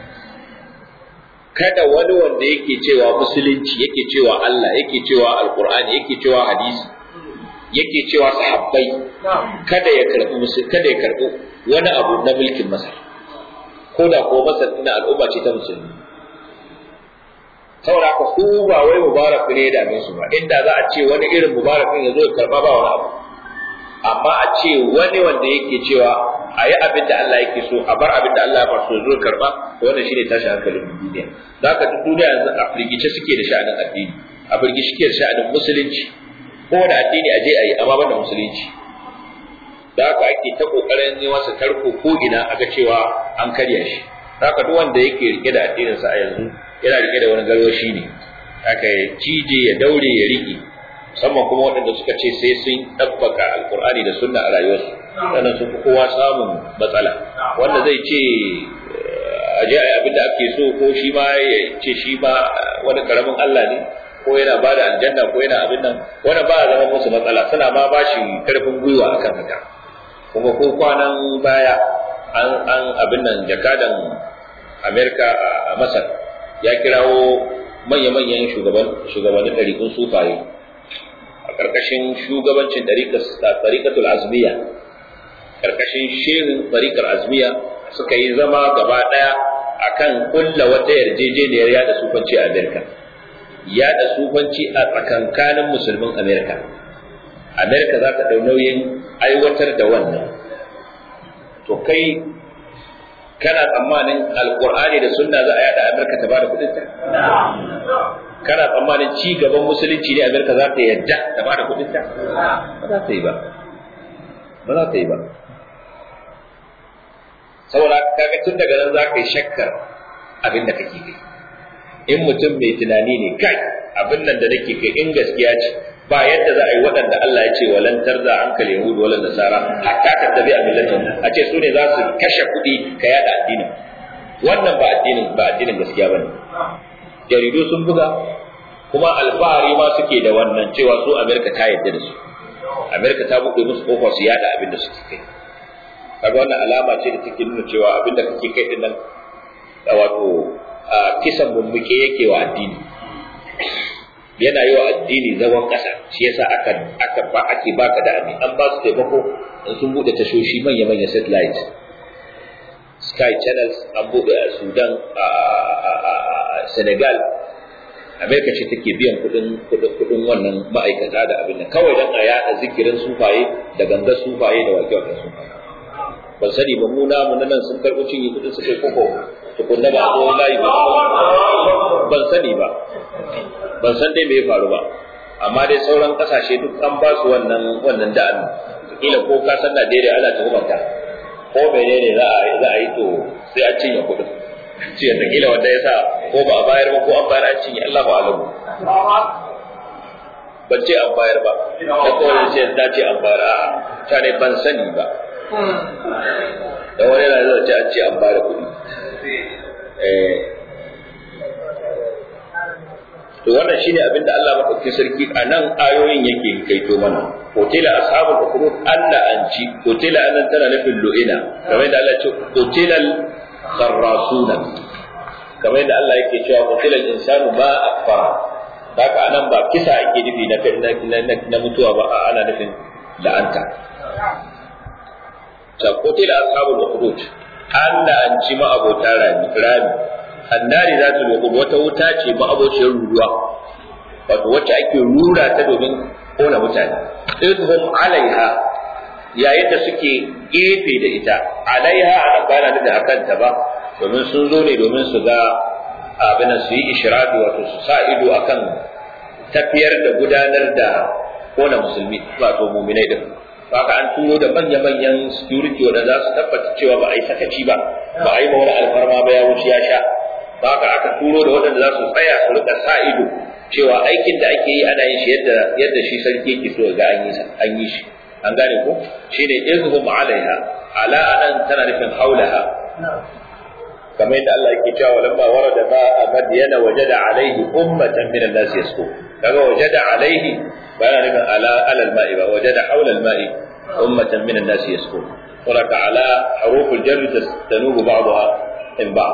kada wani wanda yake cewa musulunci yake cewa Allah yake cewa alqur'ani yake cewa hadisi yake cewa sahabbai kada ya karɓi musul kada ya karɓi wani abu na mulkin Masar ko da ko Masar ina al'umma ce ta musulmi saboda haka su ba wai mubarak ne da su ba inda za a ce wani irin mubarakin ya zo ya karba ba wani abu amma a ce wani wanda yake cewa a yi abin da Allah yake so a bar abin da Allah ya bar so zo karba wannan shine tashi hankalin duniya za ka duk duniya yanzu a firgice suke da sha'anin addini a firgice suke da sha'anin musulunci ko da addini a je a yi amma banda musulunci da haka ake ta kokarin yi masa tarko ko ina aga cewa an karya shi haka duk wanda yake rike da addininsa a yanzu yana rike da wani garwashi ne aka ya cije ya daure ya rike musamman kuma waɗanda suka ce sai sun ɗabbaka alkur'ani da sunna a rayuwarsu sannan sun fi kowa samun matsala wanda zai ce a je a yi abin da ake so ko shi ma ya ce shi ma wani karamin Allah ne ko yana ba da aljanna ko yana abin nan wani ba zama musu matsala suna ma ba shi karfin gwiwa akan haka kuma ko kwanan baya an an abin nan jakadan Amerika a Masar ya kirawo manya-manyan shugabannin ɗariƙun sufaye a ƙarƙashin shugabancin ɗariƙatul azmiya ƙarƙashin shehin ɗariƙar azmiya suka yi zama gaba ɗaya akan kulla wata yarjejeniyar yada sufanci a Amerika yada sufanci a tsakankanin musulmin Amerika Amerika za ta ɗau nauyin aiwatar da wannan to kai kana tsammanin alkur'ani da sunna za a yada amerika ta bada kudin ta kana tsammanin ci gaban musulunci ne amerika za ta yadda ta bada kudin ta ba za ta yi ba ba za ta yi ba saboda kaga tun daga nan za ka yi shakkar abin da kake kai in mutum mai tunani ne kai abin nan da nake kai in gaskiya ce ba yadda za a yi waɗanda Allah ya ce walan tarza an kal yahud wala nasara hatta tattabi a millatin a ce su ne za su kashe kuɗi ka yada addinin wannan ba addinin ba addinin gaskiya bane jaridu sun buga kuma alfahari ma suke da wannan cewa su Amerika ta yadda da su Amerika ta buɗe musu kofa su yada abin da suke kai kaga wannan alama ce da take nuna cewa abin da kake kai din nan wato kisan bumbuke yake wa addini yana yi wa addini zagon ƙasa shi yasa aka aka ba ake baka da abin an ba su taimako in sun bude tashoshi manya manya satellite sky channels an bude a sudan a senegal amerika ce take biyan kudin kudin wannan ma'aikata da abin nan kawai dan a yada zikirin sufaye da gangar sufaye da wake wake sufaye ban sani ba mu namu na nan sun karɓi cinye kudin su kai koko tukunna ba ko layi ba ban sani ba ban san dai me ya faru ba amma dai sauran kasashe duk an ba su wannan wannan da'an kila ko ka san Najeriya ana tuhumanta ko menene za a za a yi to sai a cinye kudin ce da kila wanda yasa ko ba a bayar ba ko an bayar an cinye Allah ba alamu ban ce an bayar ba da kawai ce da ce an bayar a ta ne ban sani ba da wani yana zai ce an ce an bayar kuɗi to wannan shine abin da Allah madaukakin sarki a nan ayoyin yake kaito mana qutila ashabul ukhdud alla anci qutila anan tana nufin lu'ina kamar da Allah ya ce qutilal kharrasuna kamar da Allah yake cewa qutila insanu ma akfara haka anan ba kisa ake nufi na na mutuwa ba ana nufin la'anta ta qutila ashabul ukhdud alla anci ma abota rami rami annari za ta lokudu wata wuta ce ma'abociyar ruruwa wato wacce ake rura ta domin kona mutane idhum alaiha yayin da suke gefe da ita alaiha a bana da akan ta ba domin sun zo ne domin su ga abin su yi ishrafi wato su sa ido akan tafiyar da gudanar da kona musulmi wato muminai din haka an turo da manya-manyan security wanda za su tabbata cewa ba a yi sakaci ba ba a yi ma wani alfarma ba ya wuce ya sha haka aka turo da waɗanda za su tsaya su rika sa ido cewa aikin da ake yi ana yin shi yadda yadda shi sarki yake so ga an yi an yi shi an gane ko shine izhum alaiha ala anan tana nufin haulaha kamar yadda Allah yake cewa lamma warada ma madyana wajada alaihi ummatan min an-nas yasku kaga wajada alaihi ba yana nufin ala alal ma'i ba wajada haula al-ma'i ummatan min an-nas yasku ولك على حروف الجر تنوب بعضها من بعض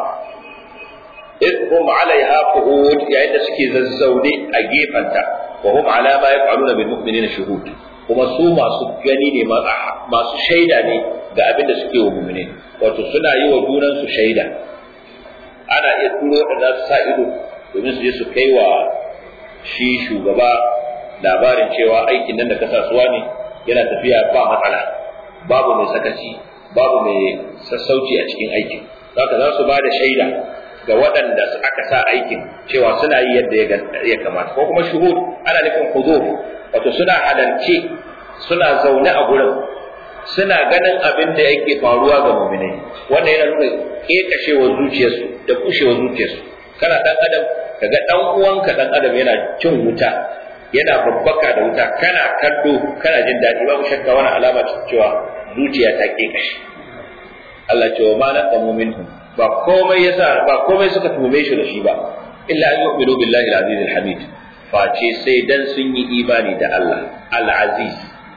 إذ هم عليها قعود يعني سكي ززوني أجيبنتا وهم على ما يفعلون بالمؤمنين شهود kuma su masu gani ne masu shaida ne ga abin da suke wa mumine wato suna yi wa junansu shaida ana iya turo da za su sa ido domin su je su kai wa shi shugaba labarin cewa aikin nan da kasasuwa ne yana tafiya ba matsala babu mai sakaci babu mai sassauci a cikin aikin haka za su ba da shaida ga waɗanda aka sa aikin cewa suna yi yadda ya kamata ko kuma shuhud ana nufin huzur wato suna halarce suna zaune a gurin suna ganin abin da yake faruwa ga mu'minai wannan yana nuna kekashewar zuciyarsu da kushewar zuciyarsu kana dan adam kaga dan uwanka dan adam yana cin wuta yana babbaka da wuta kana kallo kana jin daɗi babu shakka wani alama ce cewa zuciya ta kekashe Allah ce wa ma naqamu minhum ba komai yasa ba komai suka tume shi da shi ba illa an yu'minu billahi al-aziz al-hamid face sai dan sun yi imani da Allah al-aziz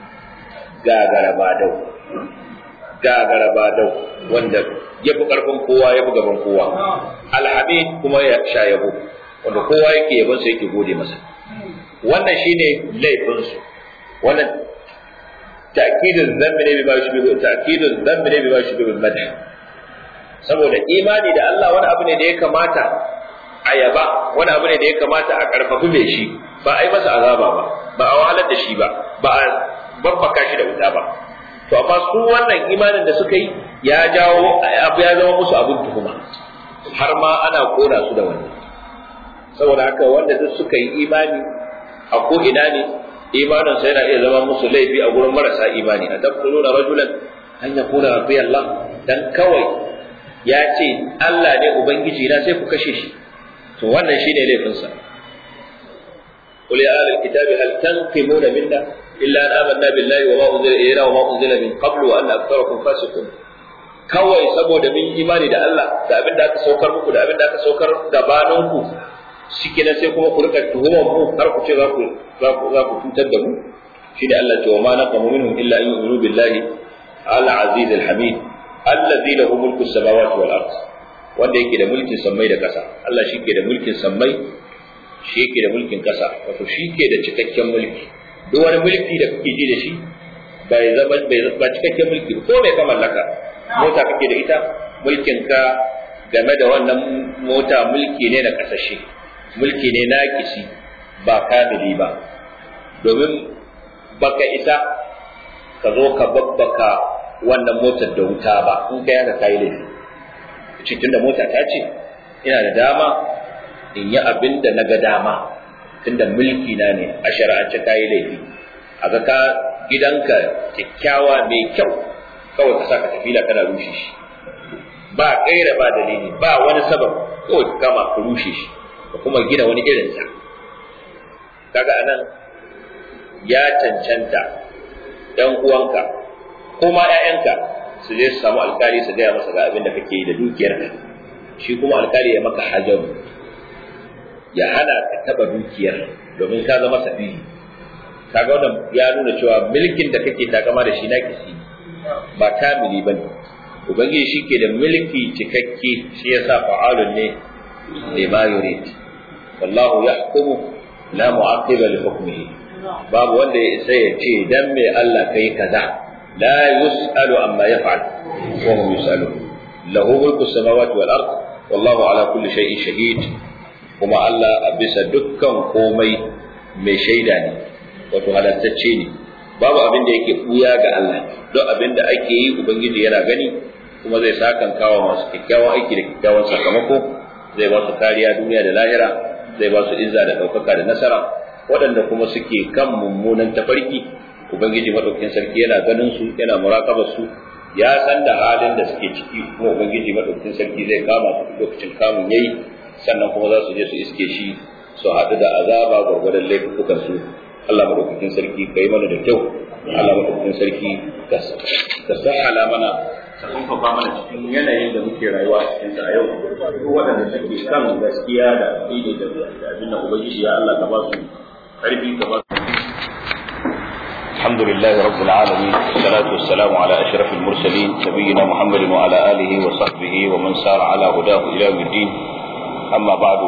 gagara badau gagara badau wanda ya fi karfin kowa ya fi gaban kowa al-hamid kuma ya sha yabo wanda kowa yake yabon sa yake gode masa wannan shine laifin su wannan ta'kidul dhanbi ne bima yushbihu ta'kidul dhanbi ne bima yushbihu al-madh saboda imani da Allah wani abu ne da ya kamata a yaba wani abu ne da ya kamata a karfafi mai shi ba a yi masa azaba ba ba a wahalar da shi ba ba a babbaka shi da wuta ba to amma su wannan imanin da suka yi ya jawo abu ya zama musu abin tuhuma har ma ana kona su da wannan saboda haka wanda duk suka yi imani a ko ina ne imanin sa yana iya zama musu laifi a gurin marasa imani a tafsiruna rajulan an yakuna rabbiyallah dan kawai ya ce Allah ne Ubangiji na sai ku kashe shi to wannan shi ne laifinsa قل يا أهل الكتاب هل تنقمون منا إلا أن آمنا بالله وما أنزل إلينا وما أنزل من قبل وأن أكثركم فاسقون kawai saboda mun imani da Allah da abin da aka saukar muku da abin da aka saukar gabaninku shike nan sai kuma ku rika tuhumar mu har ku ce za ku za ku za ku cutar da mu shi da Allah ce wa ma naqamu minhum illa an yu'minu billahi al-aziz al-hamid alladhi lahu mulku as-samawati wal ard wanda yake da mulkin sammai da ƙasa Allah shi ke da mulkin sammai shi yake da mulkin ƙasa wato shi ke da cikakken mulki duk wani mulki da kake ji da shi bai zama bai ba cikakken mulki ko mai ka mallaka mota kake da ita mulkin ka game da wannan mota mulki ne na kasashe mulki ne na kishi ba kamili ba domin baka isa ka zo ka babbaka wannan motar da wuta ba in ka yaka kayi laifi cikin da mota ta ce ina da dama in yi abin da na ga dama tunda mulki na ne a shari'ance kayi laifi a ga ka gidanka kyakkyawa mai kyau kawai ka saka tafila kana rushe shi ba kaira ba dalili ba wani sabab kawai ka kama ka rushe shi ka kuma gina wani irinsa kaga anan ya cancanta ɗan uwanka ko ma ‘ya'yanka su je su samu alkali su gaya masa ga abin da kake yi da dukiyarka shi kuma alkali ya maka hajaru ya hana ka taba dukiyar domin ka zama safihi kaga wannan ya nuna cewa mulkin da kake takama da shi na kisi ba kamili bane ubangiji shi ke da mulki cikakke shi yasa fa'alun ne lima yurid wallahu yahkumu la mu'aqqiba li hukmihi babu wanda ya isa ya ce dan me Allah kai kaza la yus'alu amma yaf'al wa hum yus'alun lahu mulku samawati wal ard wallahu ala kulli shay'in shahid kuma Allah a bisa dukkan komai mai shaida ne wato halattacce ne babu abin da yake buya ga Allah duk abin da ake yi ubangiji yana gani kuma zai sakan kawo masu kyakkyawan aiki da kyakkyawan sakamako zai ba su kariya duniya da lahira zai ba su izza da ɗaukaka da nasara waɗanda kuma suke kan mummunan tafarki ubangiji madaukakin sarki yana ganin su yana murakabar su ya san da halin da suke ciki kuma ubangiji madaukakin sarki zai kama su lokacin kamun yayi sannan kuma za su je su iske shi su haɗu da azaba gwargwadon laifukan su Allah madaukakin sarki kai mana da kyau Allah madaukakin sarki ka sahala mana ka sunfafa mana cikin yanayin da muke rayuwa a cikin sa a yau duk waɗanda suke kan gaskiya da aƙida da abin da ubangiji ya Allah ka ba su ƙarfi ka ba su الحمد لله رب العالمين والصلاة والسلام على أشرف المرسلين نبينا محمد وعلى آله وصحبه ومن سار على هداه إلى يوم الدين أما بعد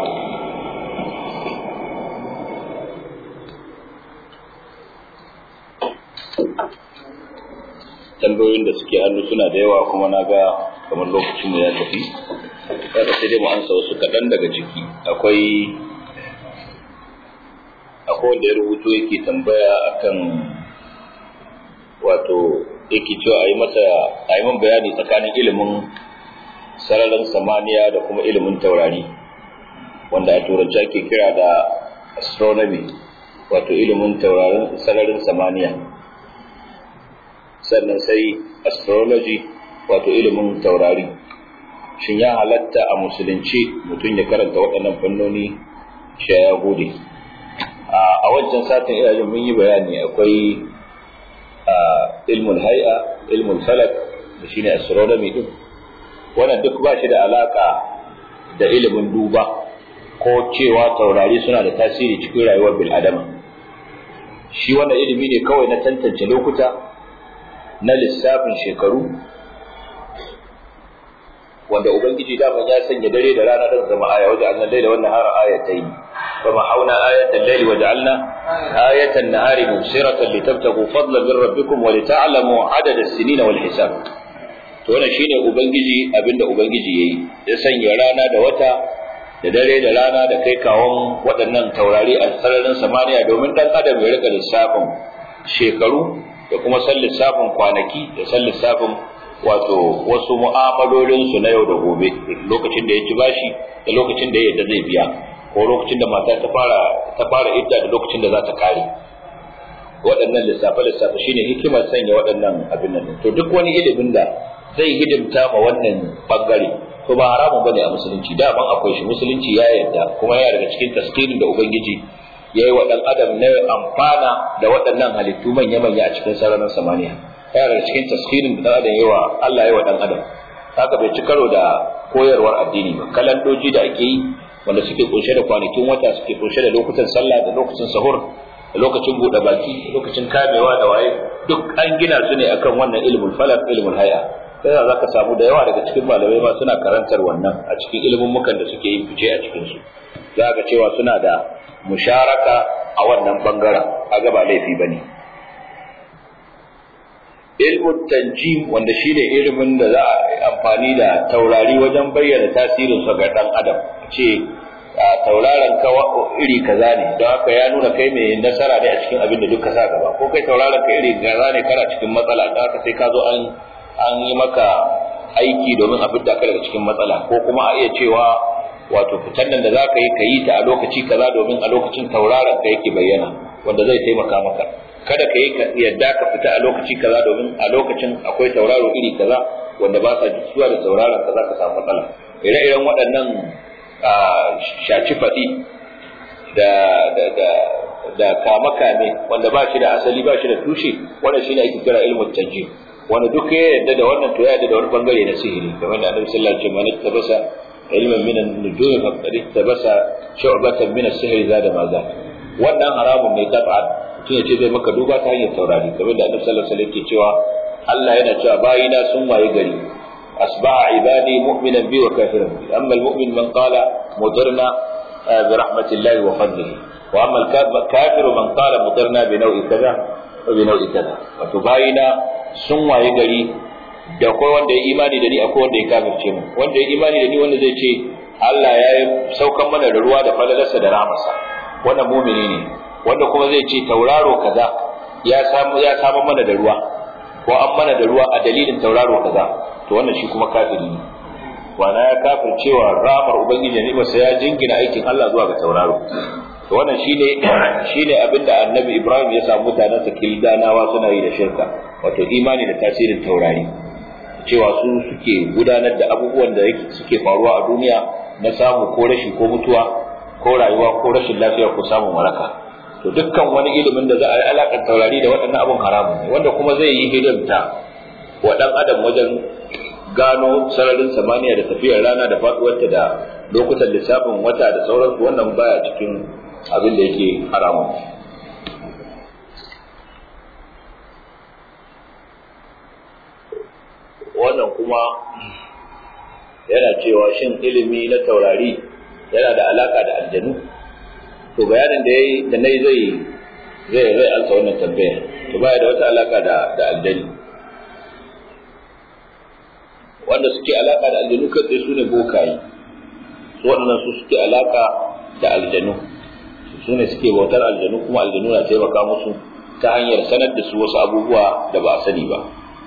tambayoyin da suke hannu suna da yawa kuma na ga kamar lokacin mu ya tafi kada sai dai mu ansa wasu kaɗan daga ciki akwai akwai wanda ya rubuto yake tambaya akan wato yake cewa a yi masa a yi bayani tsakanin ilimin sararin samaniya da kuma ilimin taurari wanda a turanci ake kira da astronomy wato ilimin taurarin sararin samaniya sannan sai astrology wato ilimin taurari shin ya halatta a musulunci mutum ya karanta waɗannan fannoni shi ya gode a wancan satin ina jin mun yi bayani akwai ilmul hay'a ilmul falak da shine astronomy din wannan duk ba shi da alaka da ilimin duba ko cewa taurari suna da tasiri cikin rayuwar bil adama shi wannan ilimi ne kawai na tantance lokuta na lissafin shekaru wanda ubangiji daman ya sanya dare da rana don zama aya wajen annan laila wannan har ayatai فما حونا آية الليل وجعلنا آية النهار مبصرة لتبتغوا فضلا من ربكم ولتعلموا عدد السنين والحساب to wannan shine ubangiji abinda ubangiji yayi ya sanya rana da wata da dare da rana da kai kawon waɗannan taurari a sararin samaniya domin dan adam ya rika lissafin shekaru da kuma san lissafin kwanaki da san lissafin wato wasu mu'amalolin su na yau da gobe lokacin da ya ci bashi da lokacin da ya yadda zai biya ko lokacin da mata ta fara ta fara idda da lokacin da za ta kare waɗannan lissafe lissafe shine hikimar sanya waɗannan abin nan to duk wani ilimin da zai hidimta ma wannan bangare to ba haramun bane a musulunci da ban akwai shi musulunci ya yarda kuma yana daga cikin tasqirin da ubangiji ya yi wa ɗan adam na amfana da waɗannan halittu manya-manya a cikin sararin samaniya yana daga cikin taskirin da ɗan adam yi wa Allah ya wa ɗan adam haka bai ci karo da koyarwar addini ba kalandoji da ake yi wanda suke kunshe da kwanakin wata suke kunshe da lokutan sallah da lokacin sahur da lokacin buɗe baki da lokacin kamewa da waye duk an gina su ne akan wannan ilmul falak ilmul haya sai za ka samu da yawa daga cikin malamai ma suna karantar wannan a cikin ilimin mukan da suke yin fice a cikin su za ka cewa suna da musharaka a wannan bangaren kaga ba laifi bane ilmun tanjim wanda shine ilimin da za a amfani da taurari wajen bayyana tasirin sa ga dan adam ce tauraron ka iri kaza ne don haka ya nuna kai mai nasara ne a cikin abin da duka sa gaba ko kai tauraron ka iri kaza ne kana cikin matsala don haka sai ka zo an an yi maka aiki domin a fidda ka daga cikin matsala ko kuma a iya cewa wato fitan nan da za ka yi ka yi ta a lokaci kaza domin a lokacin tauraron ka yake bayyana wanda zai taimaka maka kada ka yi yadda ka fita a lokaci kaza domin a lokacin akwai tauraro iri kaza wanda ba sa jituwa da tauraron kaza ka samu matsala ire-iren waɗannan shaci faɗi da da da da kama kame wanda ba shi da asali ba shi da tushe wannan shine ake kira ilmu tanjim wanda duk ya yadda da wannan to ya yadda da wani bangare na sihiri kamar da Annabi sallallahu alaihi wasallam ya tabasa ilman min an-nujum faqad tabasa shu'batan min as-sihr zada ma za wannan haramun ne tab'an mutum ya ce zai maka duba ta hanyar taurari kamar da Annabi sallallahu alaihi wasallam yake cewa Allah yana cewa bayina sun waye gari asbaha ibadi mu'minan bi wa kafiran bi amma al-mu'min man qala mudirna bi rahmatillahi wa fadlihi wa amma al-kafir man qala mudirna bi naw'i kaza wa bi naw'i kaza wato bayina sun waye gari da akwai wanda ya imani da ni akwai wanda ya kafirce mu wanda ya imani da ni wanda zai ce Allah ya yi saukan mana da ruwa da falalarsa da rahamarsa wannan mumini ne wanda kuma zai ce tauraro kaza ya samu ya samu mana da ruwa ko an mana da ruwa a dalilin tauraro kaza to wannan shi kuma kafiri ne wana ya kafircewa ramar ubangiji ne ba sai ya jingina aikin Allah zuwa ga tauraro to wannan shine shine abinda annabi Ibrahim ya samu mutanen sa kildanawa suna yi da shirka wato imani da tasirin taurari cewa su suke gudanar da abubuwan da suke faruwa a duniya na samu ko rashi ko mutuwa ko rayuwa ko rashin lafiya ko samun waraka to dukkan wani ilimin da za a yi alaƙar taurari da waɗannan abun haramun ne wanda kuma zai yi hidimta wa ɗan adam wajen gano sararin samaniya da tafiyar rana da faɗuwarta da lokutan lissafin wata da sauransu wannan baya cikin abin da yake haramun wannan kuma yana cewa shin ilimi na taurari yana da alaka da aljanu to bayanin da yayi da nayi zai zai zai alsa wannan tambaya to baya da wata alaka da da aljani wanda suke alaka da aljanu kai su ne bokaye su waɗannan su suke alaka da aljanu su ne suke bautar aljanu kuma aljanu na taimaka musu ta hanyar sanar da su wasu abubuwa da ba a sani ba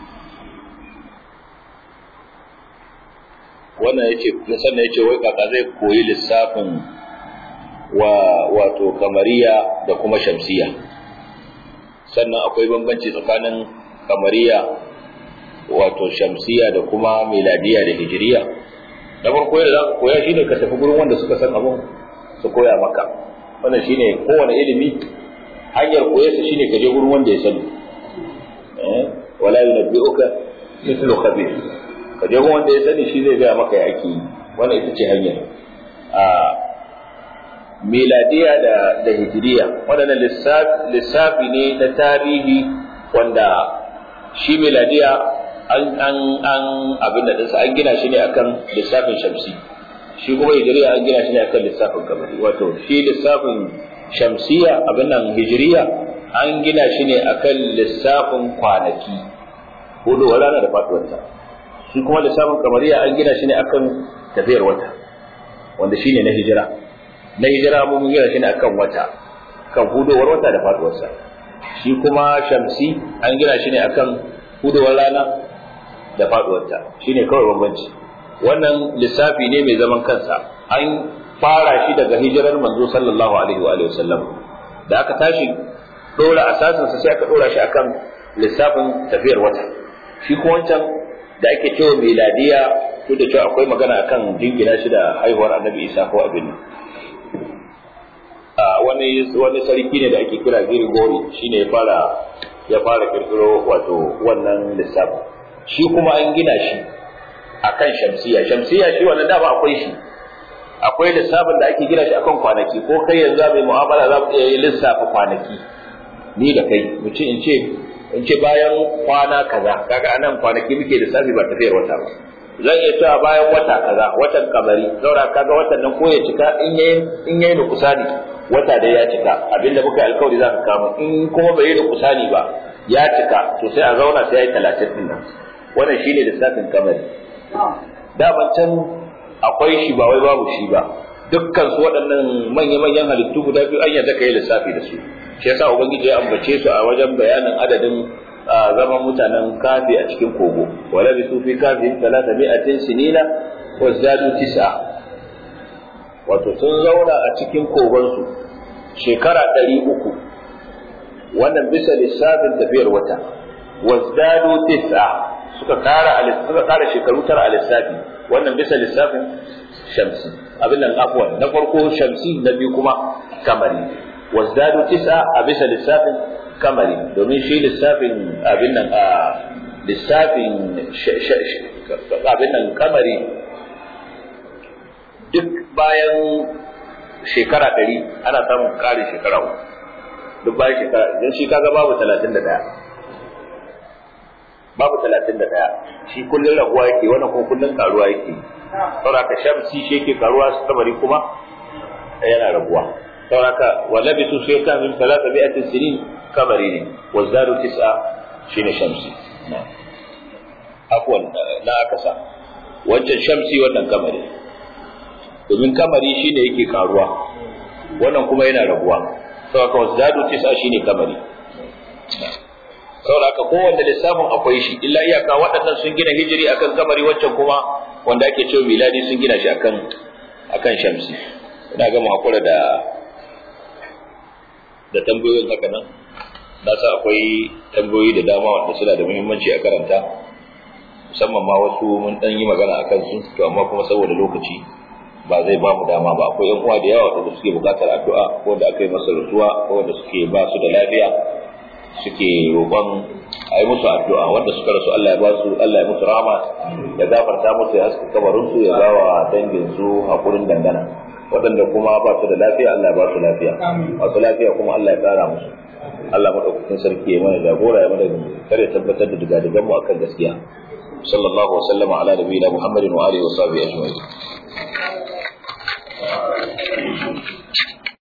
wannan yace sannan yace wai kaka zai koyi lissafin wa wato kamariya da kuma shamsiya sannan akwai bambanci tsakanin kamariya wato shamsiya da kuma miladiya da hijiriya da farko yadda za ka koya shine ka tafi gurin wanda suka san abun su koya maka wannan shine kowane ilimi hanyar koyarsa shine ka je gurin wanda ya sani wala yunabbi'uka mithlu khabir ka je wanda ya sani shi zai gaya maka ya ake yi wannan ita ce hanyar a miladiya da da hijiriya waɗannan lissafi ne na tarihi wanda shi miladiya an an an abin da dinsa an gina shi ne akan lissafin shamsi shi kuma hijiriya an gina shi ne akan lissafin kamari wato shi lissafin shamsiya abin nan hijiriya an gina shi ne akan lissafin kwanaki hudu rana da faduwarta shi kuma lissafin kamariya an gina shi ne akan tafiyar wata wanda shine na hijira na hijira mun gina shi ne akan wata kan hudowar wata da faduwarsa shi kuma shamsi an gina shi ne akan hudowar rana da faduwarta shine kawai bambanci wannan lissafi ne mai zaman kansa an fara shi daga hijirar manzo sallallahu alaihi wa alihi wasallam da aka tashi dora asasinsa sai aka dora shi akan lissafin tafiyar wata shi ko wancan da ake cewa miladiya duk da cewa akwai magana akan jingina shi da haihuwar annabi isa ko abin a wani wani sarki ne da ake kira Grigori shine ya fara ya fara kirkiro wato wannan lissafi shi kuma an gina shi akan shamsiya shamsiya shi wannan dama akwai shi akwai lissafin da ake gina shi akan kwanaki ko kai yanzu mai mu'amala za mu iya yi lissafa kwanaki ni da kai mu ce in ce in ce bayan kwana kaza kaga anan kwanaki muke lissafi ba tafiyar wata ba zan iya cewa bayan wata kaza watan kamari saura kaga watan nan ko ya cika in yayi in yayi da kusani wata da ya cika abinda muka yi alkawari za ka kama in kuma bai yi da kusani ba ya cika to sai a zauna sai ya yi talatin din nan wannan shine lissafin kamari daman can akwai shi ba wai babu shi ba dukkan su waɗannan manya-manyan halittu guda biyu an yadda ka yi lissafi da su shi yasa ubangiji ya ambace su a wajen bayanin adadin zaman mutanen kafi a cikin kogo wala bi su fi kafi talata mi'atin sinina wa zadu tis'a wato sun zauna a cikin kogon su shekara ɗari uku wannan bisa lissafin tafiyar wata wa zadu tis'a suka kara suka kara shekaru tara a lissafi wannan bisa lissafin shamsi abin nan afwan na farko shamsi na biyu kuma kamari wazdadu tis'a a bisa lissafin kamari domin shi lissafin abin nan a lissafin abin nan kamari duk bayan shekara ɗari ana samun ƙarin shekara uku duk bayan shekara don shi kaga babu talatin da ɗaya babu talatin da ɗaya shi kullum raguwa yake wannan kuma kullum karuwa yake saboda ka shamsi shi yake karuwa samari kuma yana raguwa saboda wa labisu sai ka min salata bi'atin sinin kamari ne wa zadu tis'a shine shamsi afwan na aka sa wancan shamsi wannan kamari domin kamari shine yake karuwa wannan kuma yana raguwa saboda wa zadu tis'a shine kamari saboda haka kowanne lissafin akwai shi illa iyaka waɗannan sun gina hijiri akan kamari waccan kuma wanda ake cewa miladi sun gina shi akan akan shamsi ina gama hakura da da tambayoyin haka nan na sa akwai tambayoyi da dama wanda suna da muhimmanci a karanta musamman ma wasu mun dan yi magana akan su to amma kuma saboda lokaci ba zai ba mu dama ba akwai yan uwa da yawa wanda suke buƙatar addu'a ko wanda aka yi masa rasuwa ko wanda suke ba su da lafiya suke roƙon a yi musu addu'a wanda suka rasu Allah ya ba su Allah ya musu rama ya gafarta musu ya haska kabarin su ya ba wa dangin su hakurin dangana waɗanda kuma ba su da lafiya Allah ya ba su lafiya masu lafiya kuma Allah ya ƙara musu Allah madaukakin sarki ya mana jagora ya mana kare tabbatar da digadigan mu akan gaskiya sallallahu wa sallama ala nabiyina muhammadin wa alihi wa sahbihi ajma'in